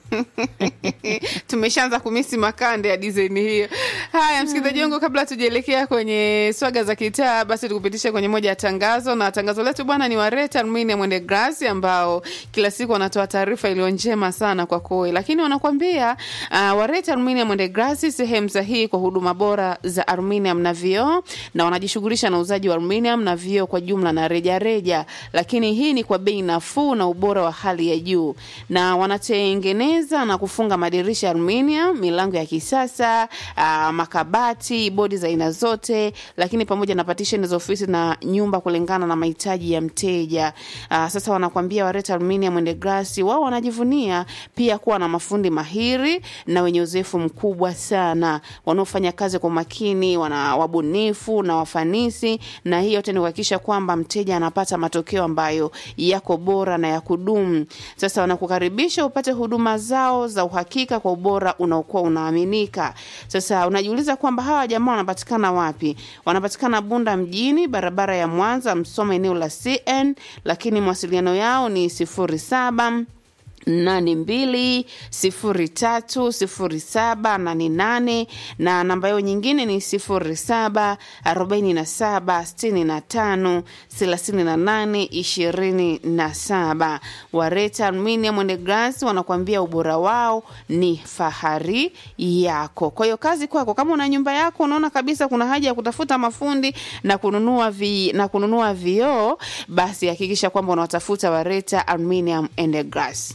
tumeshaanza kumisi makande ya design hiyo. Haya, msikilizaji wangu, kabla tujaelekea kwenye swaga za kitaa, basi tukupitisha kwenye moja ya tangazo, na tangazo letu bwana ni Wareta Aluminium and Glass ambao kila siku wanatoa taarifa iliyo njema sana kwa koe, lakini wanakwambia uh, Wareta Aluminium and Glass sehemu sahihi kwa huduma bora za aluminium na vioo, na wanajishughulisha na uuzaji wa aluminium na vioo kwa jumla na rejareja reja, lakini hii ni kwa bei nafuu na ubora wa hali ya juu, na wanatengeneza na kufunga madirisha ya aluminium, milango ya kisasa, uh, makabati, bodi za aina zote, lakini pamoja na partition za ofisi na nyumba kulingana na mahitaji ya mteja. Uh, sasa wanakwambia Wareta Aluminium and Glass wao wanajivunia pia kuwa na mafundi mahiri na wenye uzoefu mkubwa sana wanaofanya kazi kwa makini, wana wabunifu na wafanisi, na hii yote ni kuhakikisha kwamba mteja anapata matokeo ambayo yako bora na ya kudumu. Sasa wanakukaribisha upate huduma zao za uhakika kwa ubora unaokuwa unaaminika. Sasa unajiuliza kwamba hawa jamaa wanapatikana wapi? Wanapatikana Bunda mjini, barabara ya Mwanza Msoma, eneo la CN, lakini mawasiliano yao ni sifuri saba nane mbili sifuri tatu sifuri saba nane nane na namba yao nyingine ni sifuri saba arobaini na saba sitini na tano thelathini na nane ishirini na saba Wareta Aluminium and Glass wanakuambia ubora wao ni fahari yako. Kwa hiyo kazi kwako, kama una nyumba yako unaona kabisa kuna haja ya kutafuta mafundi na kununua vi, na kununua vioo, basi hakikisha kwamba unawatafuta Wareta Aluminium and Glass.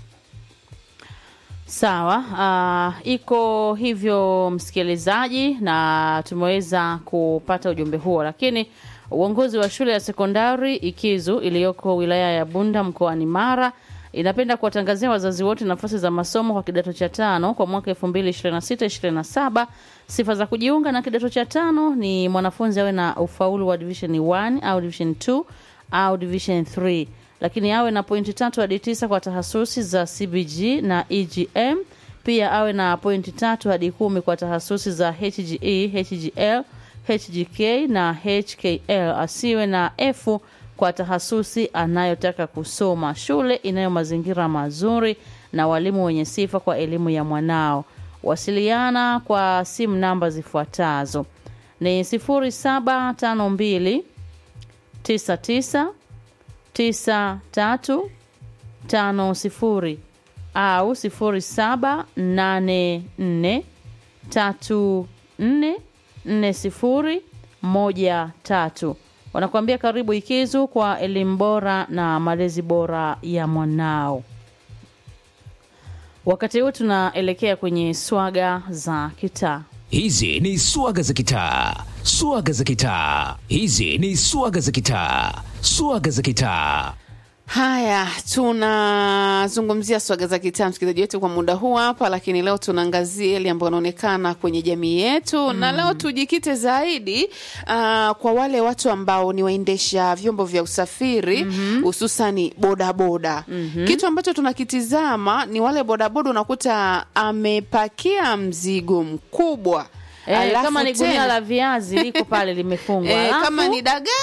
Sawa, uh, iko hivyo msikilizaji, na tumeweza kupata ujumbe huo, lakini uongozi wa shule ya sekondari Ikizu iliyoko wilaya ya Bunda mkoani Mara inapenda kuwatangazia wazazi wote nafasi za masomo kwa kidato cha tano kwa mwaka 2026-27. Sifa za kujiunga na kidato cha tano ni mwanafunzi awe na ufaulu wa division 1 au division 2 au division 3 lakini awe na pointi tatu hadi tisa kwa tahasusi za CBG na EGM. Pia awe na pointi tatu hadi kumi kwa tahasusi za HGE, HGL, HGK na HKL. Asiwe na F kwa tahasusi anayotaka kusoma. Shule inayo mazingira mazuri na walimu wenye sifa kwa elimu ya mwanao. Wasiliana kwa simu namba zifuatazo ni 0752 99 tisa tatu tano sifuri au sifuri saba nane nne tatu nne nne sifuri moja tatu. Wanakuambia karibu Ikizu kwa elimu bora na malezi bora ya mwanao. Wakati huu tunaelekea kwenye swaga za kitaa. Hizi ni swaga za kitaa, swaga za kitaa. Hizi ni swaga za kitaa, swaga za kitaa. Haya, tunazungumzia swaga za kitaa, msikilizaji wetu, kwa muda huu hapa, lakini leo tunaangazia yale ambayo yanaonekana kwenye jamii yetu mm. na leo tujikite zaidi uh, kwa wale watu ambao ni waendesha vyombo vya usafiri hususani mm -hmm. bodaboda mm -hmm. kitu ambacho tunakitizama ni wale bodaboda, unakuta amepakia mzigo mkubwa Eh, Alafu kama ni gunia tena- la viazi liko pale limefungwa, Eh, alafu kama ni dagaa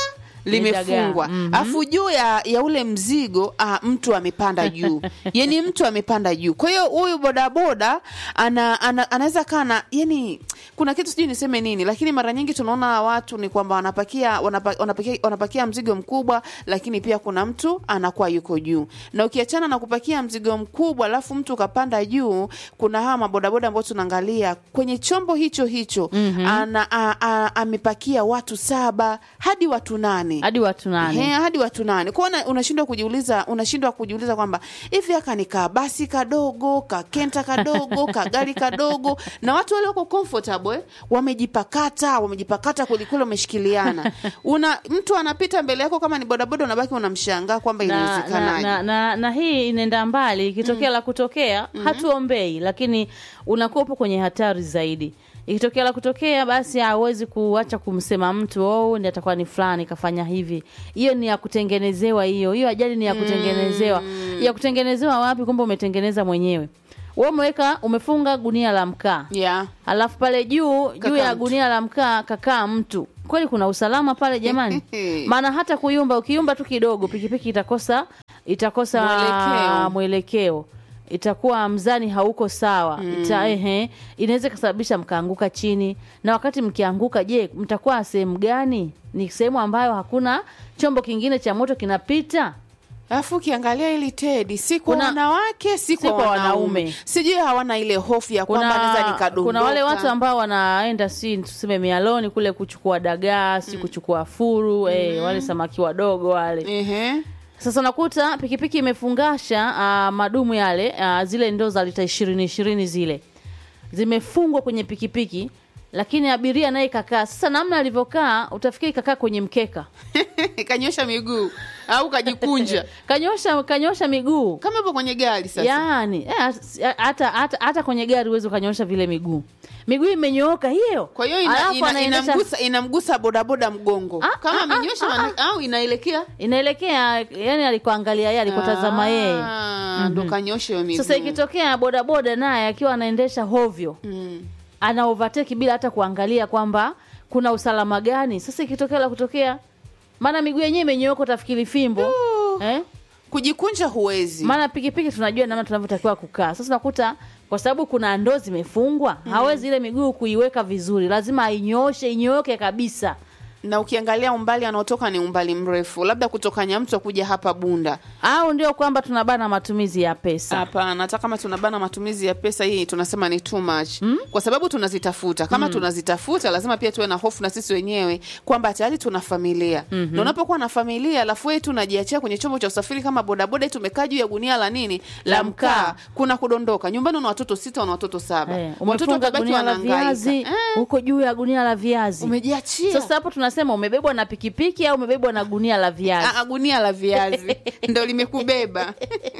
limefungwa Ni dagaa. alafu juu ya, ya ule mzigo ah, mtu amepanda juu yani mtu amepanda juu kwa hiyo huyu bodaboda ana, ana, anaweza kaa na yani kuna kitu sijui niseme nini lakini mara nyingi tunaona watu ni kwamba wanapakia, wanapa, wanapakia wanapakia mzigo mkubwa lakini pia kuna mtu anakuwa yuko juu na ukiachana na kupakia mzigo mkubwa alafu mtu ukapanda juu kuna hawa mabodaboda ambao tunaangalia kwenye chombo hicho hicho mm-hmm. ana, a, a, amepakia watu saba hadi watu nane hadi watu He, nane hadi watu nane kwao una- unashindwa kujiuliza unashindwa kujiuliza kwamba hivi aka ni kabasi kadogo kakenta kadogo kagari kadogo na watu wale wako comfortable eh, wamejipakata wamejipakata kwelikweli wameshikiliana una mtu anapita mbele yako kama ni bodaboda unabaki unamshangaa kwamba na, na, inawezekanaje na, na, na hii inaenda mbali ikitokea la kutokea hatuombei lakini unakuwa upo kwenye hatari zaidi ikitokea la kutokea basi hawezi kuacha kumsema mtu oh ndi atakuwa ni fulani kafanya hivi hiyo ni ya kutengenezewa hiyo hiyo ajali ni ya kutengenezewa ya kutengenezewa wapi kwamba umetengeneza mwenyewe wewe umeweka umefunga gunia la mkaa yeah. alafu pale juu juu Kakaa ya mtu. gunia la mkaa kakaa mtu kweli kuna usalama pale jamani maana hata kuyumba ukiyumba tu kidogo pikipiki itakosa itakosa Mwelekeo. mwelekeo itakuwa mzani hauko sawa Ita, ehe, inaweza ikasababisha mkaanguka chini na wakati mkianguka je mtakuwa sehemu gani ni sehemu ambayo hakuna chombo kingine cha moto kinapita alafu ukiangalia ili tedi si kwa Kuna- wanawake si kwa kwa wanaume wanaume. sijui hawana ile hofu ya kwamba naweza kuna, nikadondoka kuna wale watu ambao wanaenda si tuseme mialoni kule kuchukua dagaa si kuchukua furu eh, wale samaki wadogo wale Ehe. sasa unakuta pikipiki imefungasha uh, madumu yale uh, zile ndoo za lita ishirini ishirini zile zimefungwa kwenye pikipiki lakini abiria naye kakaa sasa namna alivyokaa utafikiri kakaa kwenye mkeka kanyosha miguu au kajikunja kanyosha kanyosha miguu kama ipo kwenye gari sasa yaani eh, hata hata hata kwenye gari huwezi ukanyosha vile miguu miguu imenyooka hiyo kwa hiyo ina, Alafu ina, anaendesha- inamgusa, inamgusa bodaboda mgongo Ah, kama ah, amenyosha ah, mani- au inaelekea inaelekea yani alikoangalia yeye alikotazama yeye Ah, ndo kanyosha hiyo miguu sasa ikitokea bodaboda naye akiwa anaendesha hovyo Mm. ana overtake bila hata kuangalia kwamba kuna usalama gani sasa ikitokea la kutokea maana miguu yenyewe imenyooka utafikiri fimbo eh? kujikunja huwezi maana pikipiki tunajua namna tunavyotakiwa kukaa sasa unakuta kwa sababu kuna ndoo zimefungwa hawezi ile miguu kuiweka vizuri lazima ainyoshe inyooke kabisa na ukiangalia umbali anaotoka ni umbali mrefu labda kutoka nyamto kuja hapa bunda au ndio kwamba tunabana matumizi ya pesa hapana hata kama tunabana matumizi ya pesa hii tunasema ni too much mm? kwa sababu tunazitafuta kama mm. tunazitafuta lazima pia tuwe na hofu na sisi wenyewe kwamba tayari tuna familia mm-hmm. na unapokuwa na familia alafu wewe tu unajiachia kwenye chombo cha usafiri kama bodaboda eti umekaa juu ya gunia la nini la La mkaa mkaa. kuna kudondoka nyumbani una watoto sita una watoto saba eh, watoto umefunga watabaki gunia la wanahangaika viazi eh, huko juu ya gunia la viazi umejiachia sasa hapo tunasema umebebwa na pikipiki au umebebwa na gunia la viazi Ah, ah, gunia la viazi ndo limekubeba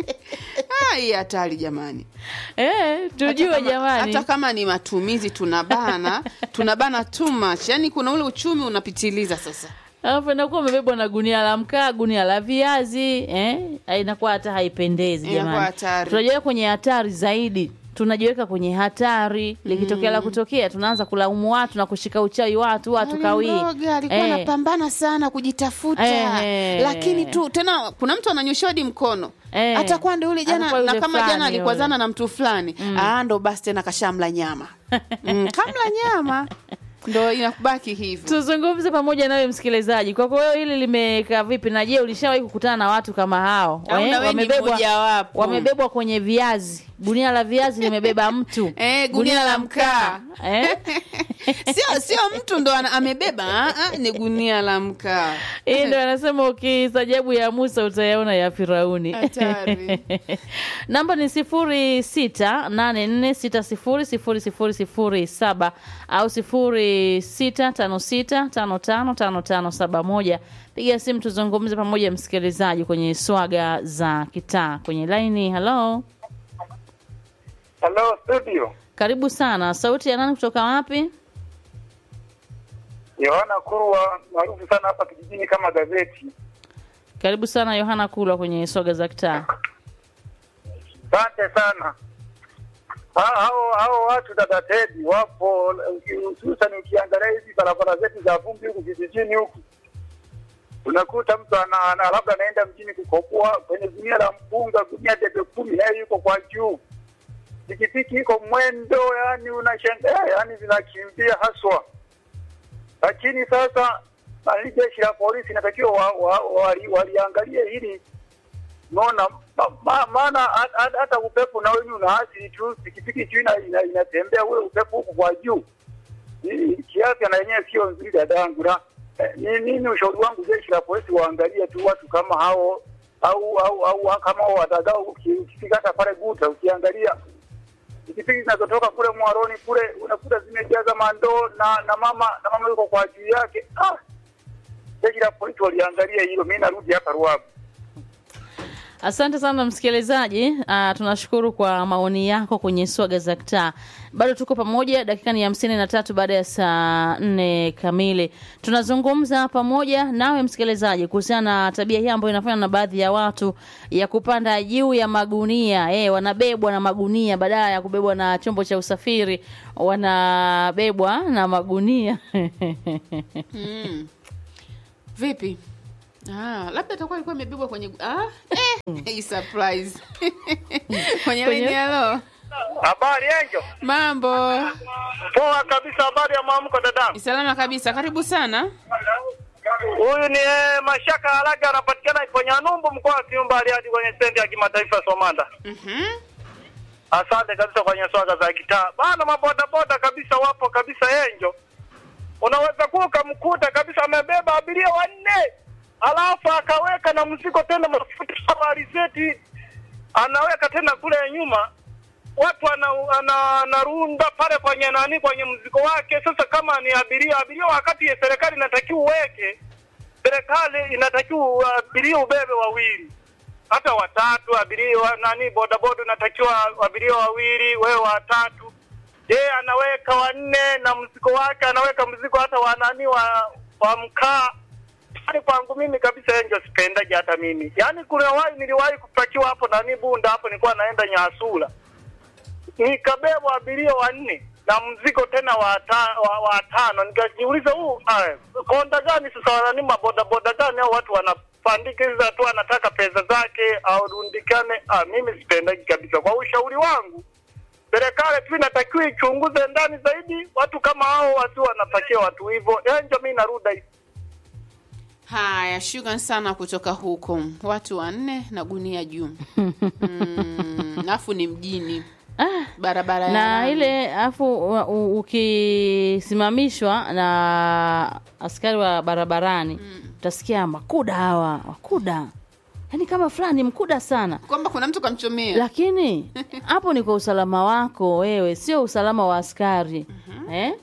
Ah, hii hatari jamani eh, Hata tujue kama- jamani hata kama ni matumizi tunabana tunabana too much yani kuna ule uchumi unapitiliza sasa alafu inakuwa umebebwa na gunia la mkaa gunia la viazi eh? inakuwa hata haipendezi Inakuwa jamani hatari. tunajiweka kwenye hatari zaidi tunajiweka kwenye hatari likitokea la kutokea tunaanza kulaumu watu na kushika uchawi watu watu kawii mroga alikuwa Eh. anapambana sana kujitafuta Eh. lakini tu tena kuna mtu ananyosha hadi mkono Eh. hata kwa ndo yule jana Atakuwa yule na kama jana fulani alikwazana na mtu fulani ah, ndo basi tena kashamla nyama mm, kamla nyama ndo inakubaki hivyo tuzungumze pamoja nawe msikilizaji kwako wewe hili limekaa vipi na je ulishawahi kukutana na watu kama hao Au Eh, na wewe ni wamebebwa mmojawapo. wamebebwa kwenye viazi gunia la viazi limebeba mtu Eh, gunia la mkaa. eh? sio sio mtu ndo ana- amebeba ah, ah, ni gunia la mkaa hii ndo anasema ukistajabu ya musa utayaona ya firauni Hatari. namba ni sifuri sita nane nne sita sifuri sifuri sifuri sifuri saba au sifuri sita tano sita tano tano tano tano saba moja piga simu tuzungumze pamoja msikilizaji kwenye swaga za kitaa kwenye laini halo Hello studio. karibu sana sauti ya nani kutoka wapi Yohana Kurwa maarufu sana hapa kijijini kama gazeti. karibu sana yohana kulwa kwenye swaga za kitaa Asante sana. Ha- Hao hao watu dada Tedi wapo hususan ukiangalia hizi barabara zetu za vumbi huku vijijini huku. unakuta mtu ana, ana labda anaenda mjini kukopoa kwenye gunia la mpunga, gunia debe kumi, naye yuko kwa juu, pikipiki iko mwendo, yani unashangaa, yani zinakimbia haswa. Lakini sasa nani, jeshi la polisi inatakiwa wa, wa, wali- waliangalie hili Unaona, ma- ma- maana ha- ha- hata upepo na wenyewe unaathiri tu, pikipiki tu ina- ina- inatembea ule upepo huku kwa juu, Hii kiafya na yenyewe sio nzuri dadangu. Na eh, ni- mimi ushauri wangu jeshi la polisi waangalie tu watu kama hao au au au kama hao watagao, uki- ukifika hata pale Guta ukiangalia pikipiki zinazotoka kule Mwaroni kule unakuta zimejaza mandoo na na mama na mama yuko kwa juu yake. Ah, jeshi la polisi waliangalia hilo. Mimi narudi hapa Ruabu. Asante sana msikilizaji. Uh, tunashukuru kwa maoni yako kwenye swaga za kitaa. Bado tuko pamoja, dakika ni hamsini na tatu baada ya saa nne kamili. Tunazungumza pamoja nawe msikilizaji kuhusiana na tabia hii ambayo inafanywa na baadhi ya watu ya kupanda juu ya magunia. Eh, wanabebwa na magunia badala ya kubebwa na chombo cha usafiri, wanabebwa na magunia. Mm. Vipi? Ah, labda atakuwa alikuwa imebebwa kwenye ah, eh, hii surprise. kwenye Kwenye- line halo. Habari Enjo. Mambo. Poa kabisa, habari ya mwamko dadangu. Salama kabisa. Karibu sana. Huyu ni eh, Mashaka Halaga, anapatikana kwenye Numbu, mkoa wa Kiumba, hadi kwenye stendi ya kimataifa Somanda. Mhm. Asante kabisa kwenye swaga za kitaa bana, mabodaboda kabisa wapo kabisa. Enjo, unaweza kuwa ukamkuta kabisa amebeba abiria wanne, alafu akaweka na mzigo tena mafuta kama alizeti, anaweka tena kule nyuma watu ana, ana, anarunda pale kwenye nani kwenye mzigo wake. Sasa kama ni abiria abiria, wakati ya serikali inatakiwa uweke, serikali inatakiwa abiria ubebe wawili hata watatu, abiria wa- nani bodaboda unatakiwa abiria wawili, wewe watatu. Je, anaweka wanne na mzigo wake, anaweka mzigo hata wa nani wa, wa mkaa Yaani kwangu mimi kabisa enjo sipendaje hata mimi. Yaani kuna wahi niliwahi kupakiwa hapo nani Bunda hapo nilikuwa naenda Nyasula nikabebwa abiria wanne na mzigo tena wa ta- wa, wa tano. Nikajiuliza huu ah, konda gani sasa, nani mabodaboda gani au watu wanapandikiza tu, anataka pesa zake au rundikane. Ah, mimi sipendaji kabisa. Kwa ushauri wangu, serikali tu inatakiwa ichunguze ndani zaidi, watu kama hao wasi wanapakia watu hivyo. Enjo, mi naruda hivi. Haya, shukran sana kutoka huko. Watu wanne na gunia juu. Mm, alafu ni mjini. Barabara ya na lami. ile afu u- u- ukisimamishwa na askari wa barabarani utasikia makuda hawa wakuda yaani kama fulani mkuda sana kwamba kuna mtu kamchomea. lakini hapo ni kwa usalama wako wewe sio usalama wa askari eh?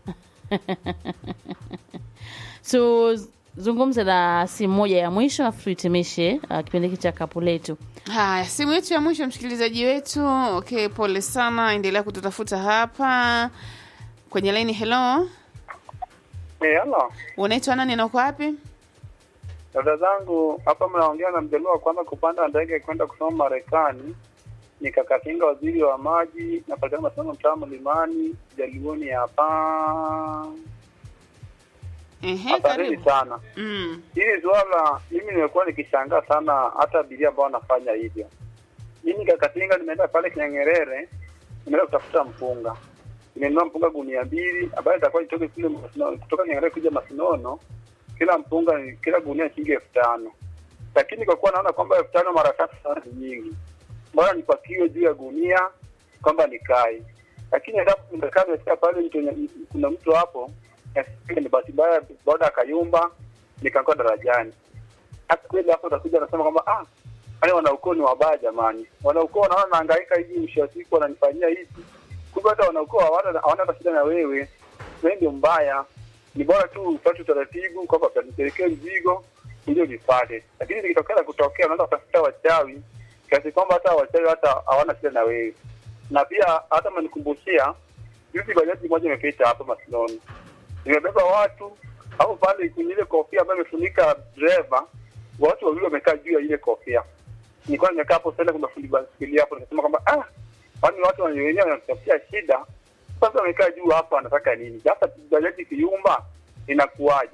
tuzungumze na simu moja ya mwisho afu tuhitimishe uh, kipindi hiki cha kapu letu Haya, simu yetu ya mwisho, msikilizaji wetu. Okay, pole sana, endelea kututafuta hapa kwenye laini. Hello, Eh, hello. unaitwa nani na uko wapi? Dada zangu hapa, mnaongea na mjaluo wa kwanza kupanda ndege kwenda kusoma Marekani. Nikakatinga waziri wa maji, napatikana masomo mtaa Mlimani, Jaluoni hapa. Ehe, Asanteni karibu. sana. Mm. Hili swala mimi nimekuwa nikishangaa sana, hata abiria ambao wanafanya hivyo. Mimi Kakatinga nimeenda pale Kinyang'erere, nimeenda kutafuta mpunga, nimenunua mpunga gunia mbili, ambayo itakuwa itoke kule Masino- kutoka Kinyang'erere kuja Masinono. Kila mpunga ni kila gunia shilingi elfu tano, lakini kwa kuwa naona kwamba elfu tano mara tatu sana ni nyingi, bora nipakiwe juu ya gunia kwamba nikae. Lakini endapo nimekaa nimefika pale mtu yenye- kuna mtu hapo Nasikia ni bahati mbaya boda akayumba nikaanguka darajani. Hata kweli hapo utakuja nasema kwamba ah, wale wanaukoo ni wabaya jamani. Wanaukoo wanaona nahangaika hivi, mwisho wa siku wananifanyia hivi. Kumbe hata wanaukoo hawana hawana hata shida na wewe, wewe ndio mbaya. Ni bora tu upate utaratibu kwamba nipelekee mzigo ili ulipate, lakini ikitokea kutokea, unaweza kutafuta wachawi kiasi kwamba hata wachawi hata hawana shida na wewe. Na pia hata mnikumbushia juzi bajaji moja imepita hapa Masinoni imebeba watu hapo pale kwenye ile kofia ambayo imefunika dereva, watu wawili wamekaa juu ya ile kofia. Nilikuwa nimekaa hapo sasa, kuna fundi baskeli hapo, nikasema kwamba ah, kwani watu wenyewe wanatafutia shida, sasa wamekaa juu hapa, wanataka nini? Sasa bajaji kiyumba inakuwaje?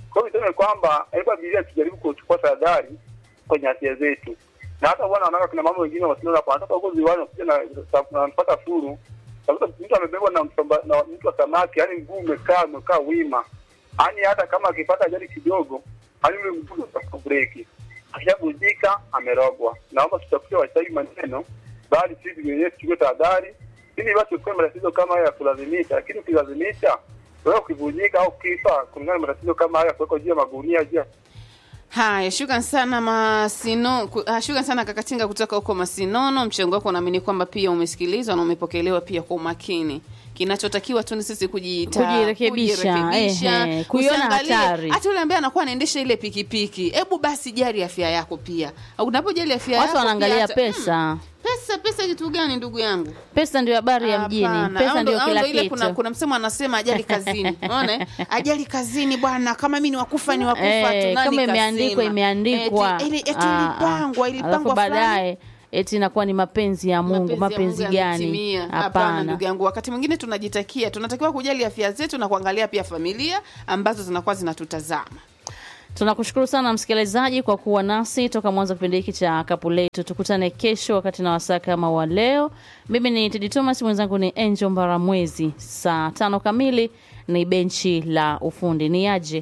Kwa hiyo niseme kwamba hebu abiria tujaribu kuchukua tahadhari kwenye afya zetu, na hata bwana wanaona kuna mambo wengine wasio hapo, wanatoka huko ziwani wanakuja na na wanapata furu. Sasa mtu amebebwa na msomba, na mtu wa samaki, yani mguu umekaa umekaa wima, yani hata kama akipata ajali kidogo, yani ule mguu utafuta breki, akishavunjika amerogwa. Naomba tutafute wasahihi maneno, bali sisi wenyewe tuchukue tahadhari ili basi ukuwe matatizo kama haya ya kulazimisha, lakini ukilazimisha wewe ukivunjika au kifa kulingana na matatizo kama haya kuwekwa juu ya magunia juu ya Haya, shukran sana Masino, ku- ah, shukran sana Kakatinga kutoka huko Masinono. Mchango wako naamini kwamba pia umesikilizwa na umepokelewa pia kwa umakini. Kinachotakiwa tu ni sisi kujita, Kujirekebisha, kujirekebisha, ehe, kuiona usiangalie- hatari. Hata yule ambaye anakuwa anaendesha ile pikipiki, hebu basi jali afya yako pia. Unapojali afya yako watu wanaangalia pia hata- pesa Mm, pesa pesa kitu gani ndugu yangu? pesa ndio habari ya mjini Hapana. pesa Au ndo- ndio au kila ndo ile kitu kuna, kuna msemo anasema ajali kazini unaona eh? ajali kazini bwana kama mimi ni wakufa ni wakufa Eh, tu nani kama kasema? imeandikwa imeandikwa eti, ili- eti Ah, ah. ilipangwa alafu ilipangwa fulani. baadaye eti inakuwa ni mapenzi ya mungu Mapenzi ya mapenzi Mungu gani yametimia. Hapana hapana ndugu yangu, wakati mwingine tunajitakia, tunatakiwa kujali afya zetu na kuangalia pia familia ambazo zinakuwa zinatutazama. tunakushukuru sana msikilizaji kwa kuwa nasi toka mwanzo wa kipindi hiki cha kapu letu tukutane kesho wakati na wasaa kama wa leo mimi ni tedi thomas mwenzangu ni angel mbaramwezi saa tano kamili ni benchi la ufundi ni aje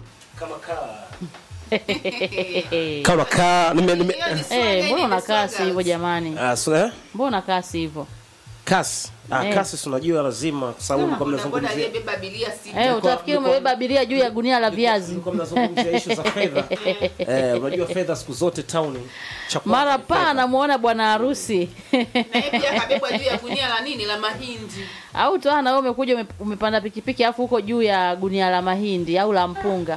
kama kaa nime, nime, Eh, mbona unakaa si hivyo jamani ah, so, eh? mbona unakaa si hivyo kasi ah, Eh. kasi si unajua lazima kwa sababu mlikuwa mnazungumzia aliyebeba abiria sita. eh, utafikiri umebeba abiria juu ya gunia la viazi mlikuwa mnazungumzia issue za fedha eh, unajua fedha siku zote town cha kwanza mara ni paa fedha. namuona bwana harusi Na yeye pia akabebwa juu ya gunia la nini la mahindi. au toa na wewe umekuja ume- umepanda pikipiki alafu huko juu ya gunia la mahindi au la mpunga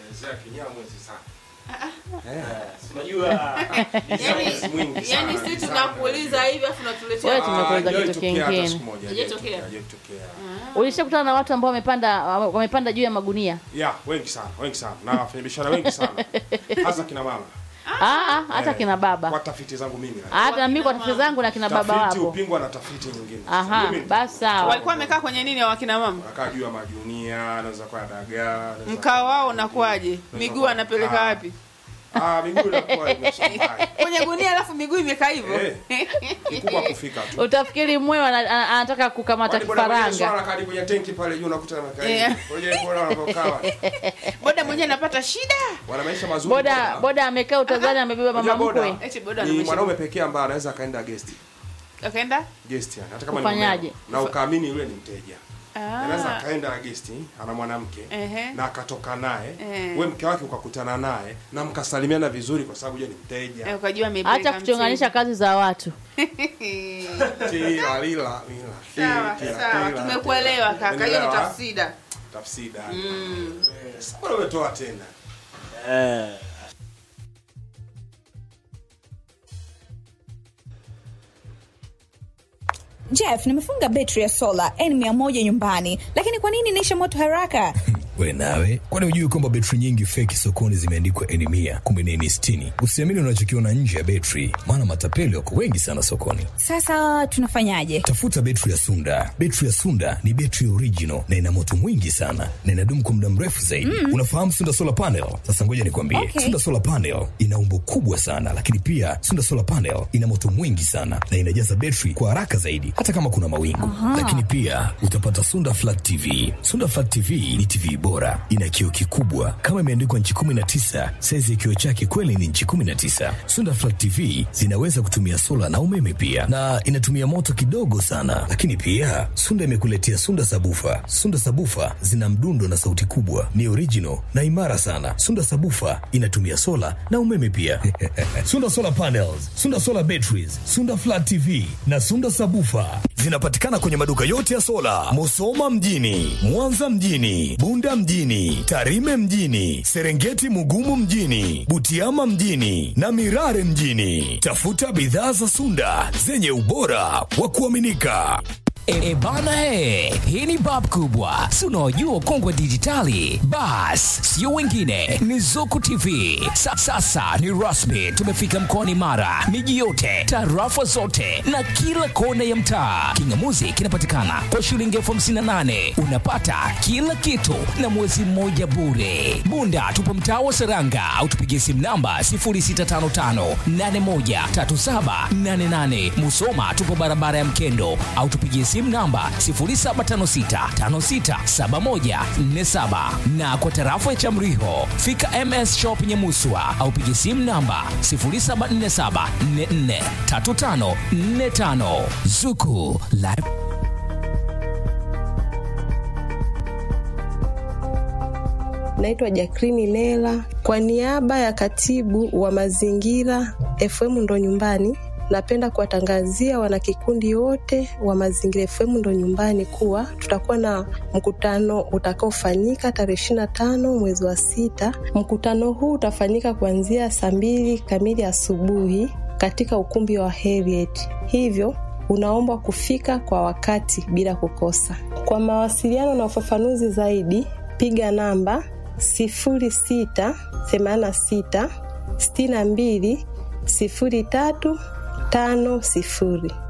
unajua Yaani- mwingi Yaani sana, sisi sana. tunakuuliza hivi afu Wewe tunatuletea tume- tumekuuliza hajawahi kitu tokea hata kingine. siku moja, Haijatokea? hajawahi tokea. ulishakutana na watu ambao wamepanda wamepanda juu ya magunia ya wengi sana wengi sana na wafanyabiashara wengi sana hasa kina mama Ah, ah, hata Eh, kina baba kwa tafiti zangu mimi hata na mimi kwa tafiti zangu na kina baba tafiti wapo upingwa na tafiti nyingine aha Mimi- basi sawa walikuwa wamekaa kwenye nini wakina mama? Wanakaa juu ya majunia anaweza kuwa dagaa anaweza Mkao kuwa- wao unakuwaje? Miguu anapeleka Ah. wapi? ah miguu inakuwa imeshangaa Kwenye gunia alafu miguu imekaa hivyo. Eh. kikubwa kufika tu utafikiri mwewe ana- ana- anataka kukamata Kwani boda mwenyewe kifaranga swala kadi kwenye tenki pale juu unakuta amekaa Eh. hivi. Ngoja kuona wanapokaa wale. Boda mwenyewe anapata shida. wana maisha mazuri boda boda amekaa utazani amebeba Unajua mama boda, mkwe Eti boda ni ana mwanaume maisha. pekee ambaye anaweza akaenda guest Akaenda? guest yani hata kama Kufanyaje? ni mumeo, na ukaamini yule ni mteja anaweza Ah. akaenda guest ana mwanamke Ehe. na akatoka naye Eh. we mke wake ukakutana naye na mkasalimiana vizuri kwa sababu yeye ni Eh, mteja Ukajua amepeleka acha kuchonganisha kazi za watu Tila, lila, lila, Sawa, tila, sawa. tila, Tumekuelewa tila. kaka. Hiyo ni Umeelewa? tafsida. tafsida Eh, sasa mbona umetoa tena eh, Jeff, nimefunga betri ya sola N100 nyumbani, lakini kwa nini inaisha moto haraka? we nawe kwani hujui kwamba betri nyingi feki sokoni zimeandikwa eni mia kumbe ni eni sitini usiamini unachokiona nje ya betri maana matapeli wako wengi sana sokoni Sasa tunafanyaje? tafuta betri ya sunda betri ya sunda ni betri original na ina moto mwingi sana na inadumu kwa muda mrefu zaidi mm. unafahamu sunda solar panel sasa ngoja nikwambie Okay. sunda solar panel ina umbo kubwa sana lakini pia sunda solar panel ina moto mwingi sana na inajaza betri kwa haraka zaidi hata kama kuna mawingu lakini pia utapata sunda flat tv sunda flat tv ni tv bora ina kioo kikubwa kama imeandikwa nchi 19 saizi ya kioo chake kweli ni nchi 19 sunda flat tv zinaweza kutumia sola na umeme pia na inatumia moto kidogo sana lakini pia sunda imekuletea sunda sabufa sunda sabufa zina mdundo na sauti kubwa ni original na imara sana sunda sabufa inatumia sola na umeme pia sunda solar panels sunda solar batteries sunda flat tv na sunda sabufa zinapatikana kwenye maduka yote ya sola musoma mjini mwanza mjini bunda mjini tarime mjini serengeti mugumu mjini butiama mjini na mirare mjini tafuta bidhaa za sunda zenye ubora wa kuaminika E, bana he, hii ni bab kubwa, si unaojua ukongwe wa dijitali? Bas, sio wengine, ni Zuku TV. Sa, sasa ni rasmi, tumefika mkoani Mara, miji yote, tarafa zote na kila kona ya mtaa. Kingamuzi kinapatikana kwa shilingi elfu hamsini na nane unapata kila kitu na mwezi mmoja bure. Bunda tupo mtaa wa Seranga au tupigie simu namba 0655813788. Musoma tupo barabara ya Mkendo au tupigie simu namba 0756567147 na kwa tarafa ya Chamriho fika MS Shop Nyamuswa au pigie simu namba 0747443545 Zuku Live Naitwa Jakrini Nela kwa niaba ya katibu wa mazingira FM ndo nyumbani. Napenda kuwatangazia wanakikundi wote wa Mazingira FM ndo nyumbani kuwa tutakuwa na mkutano utakaofanyika tarehe ishirini na tano mwezi wa sita. Mkutano huu utafanyika kuanzia saa mbili kamili asubuhi katika ukumbi wa Heriet, hivyo unaombwa kufika kwa wakati bila kukosa. Kwa mawasiliano na ufafanuzi zaidi, piga namba sifuri sita themanini na sita sitini na mbili sifuri tatu tano sifuri.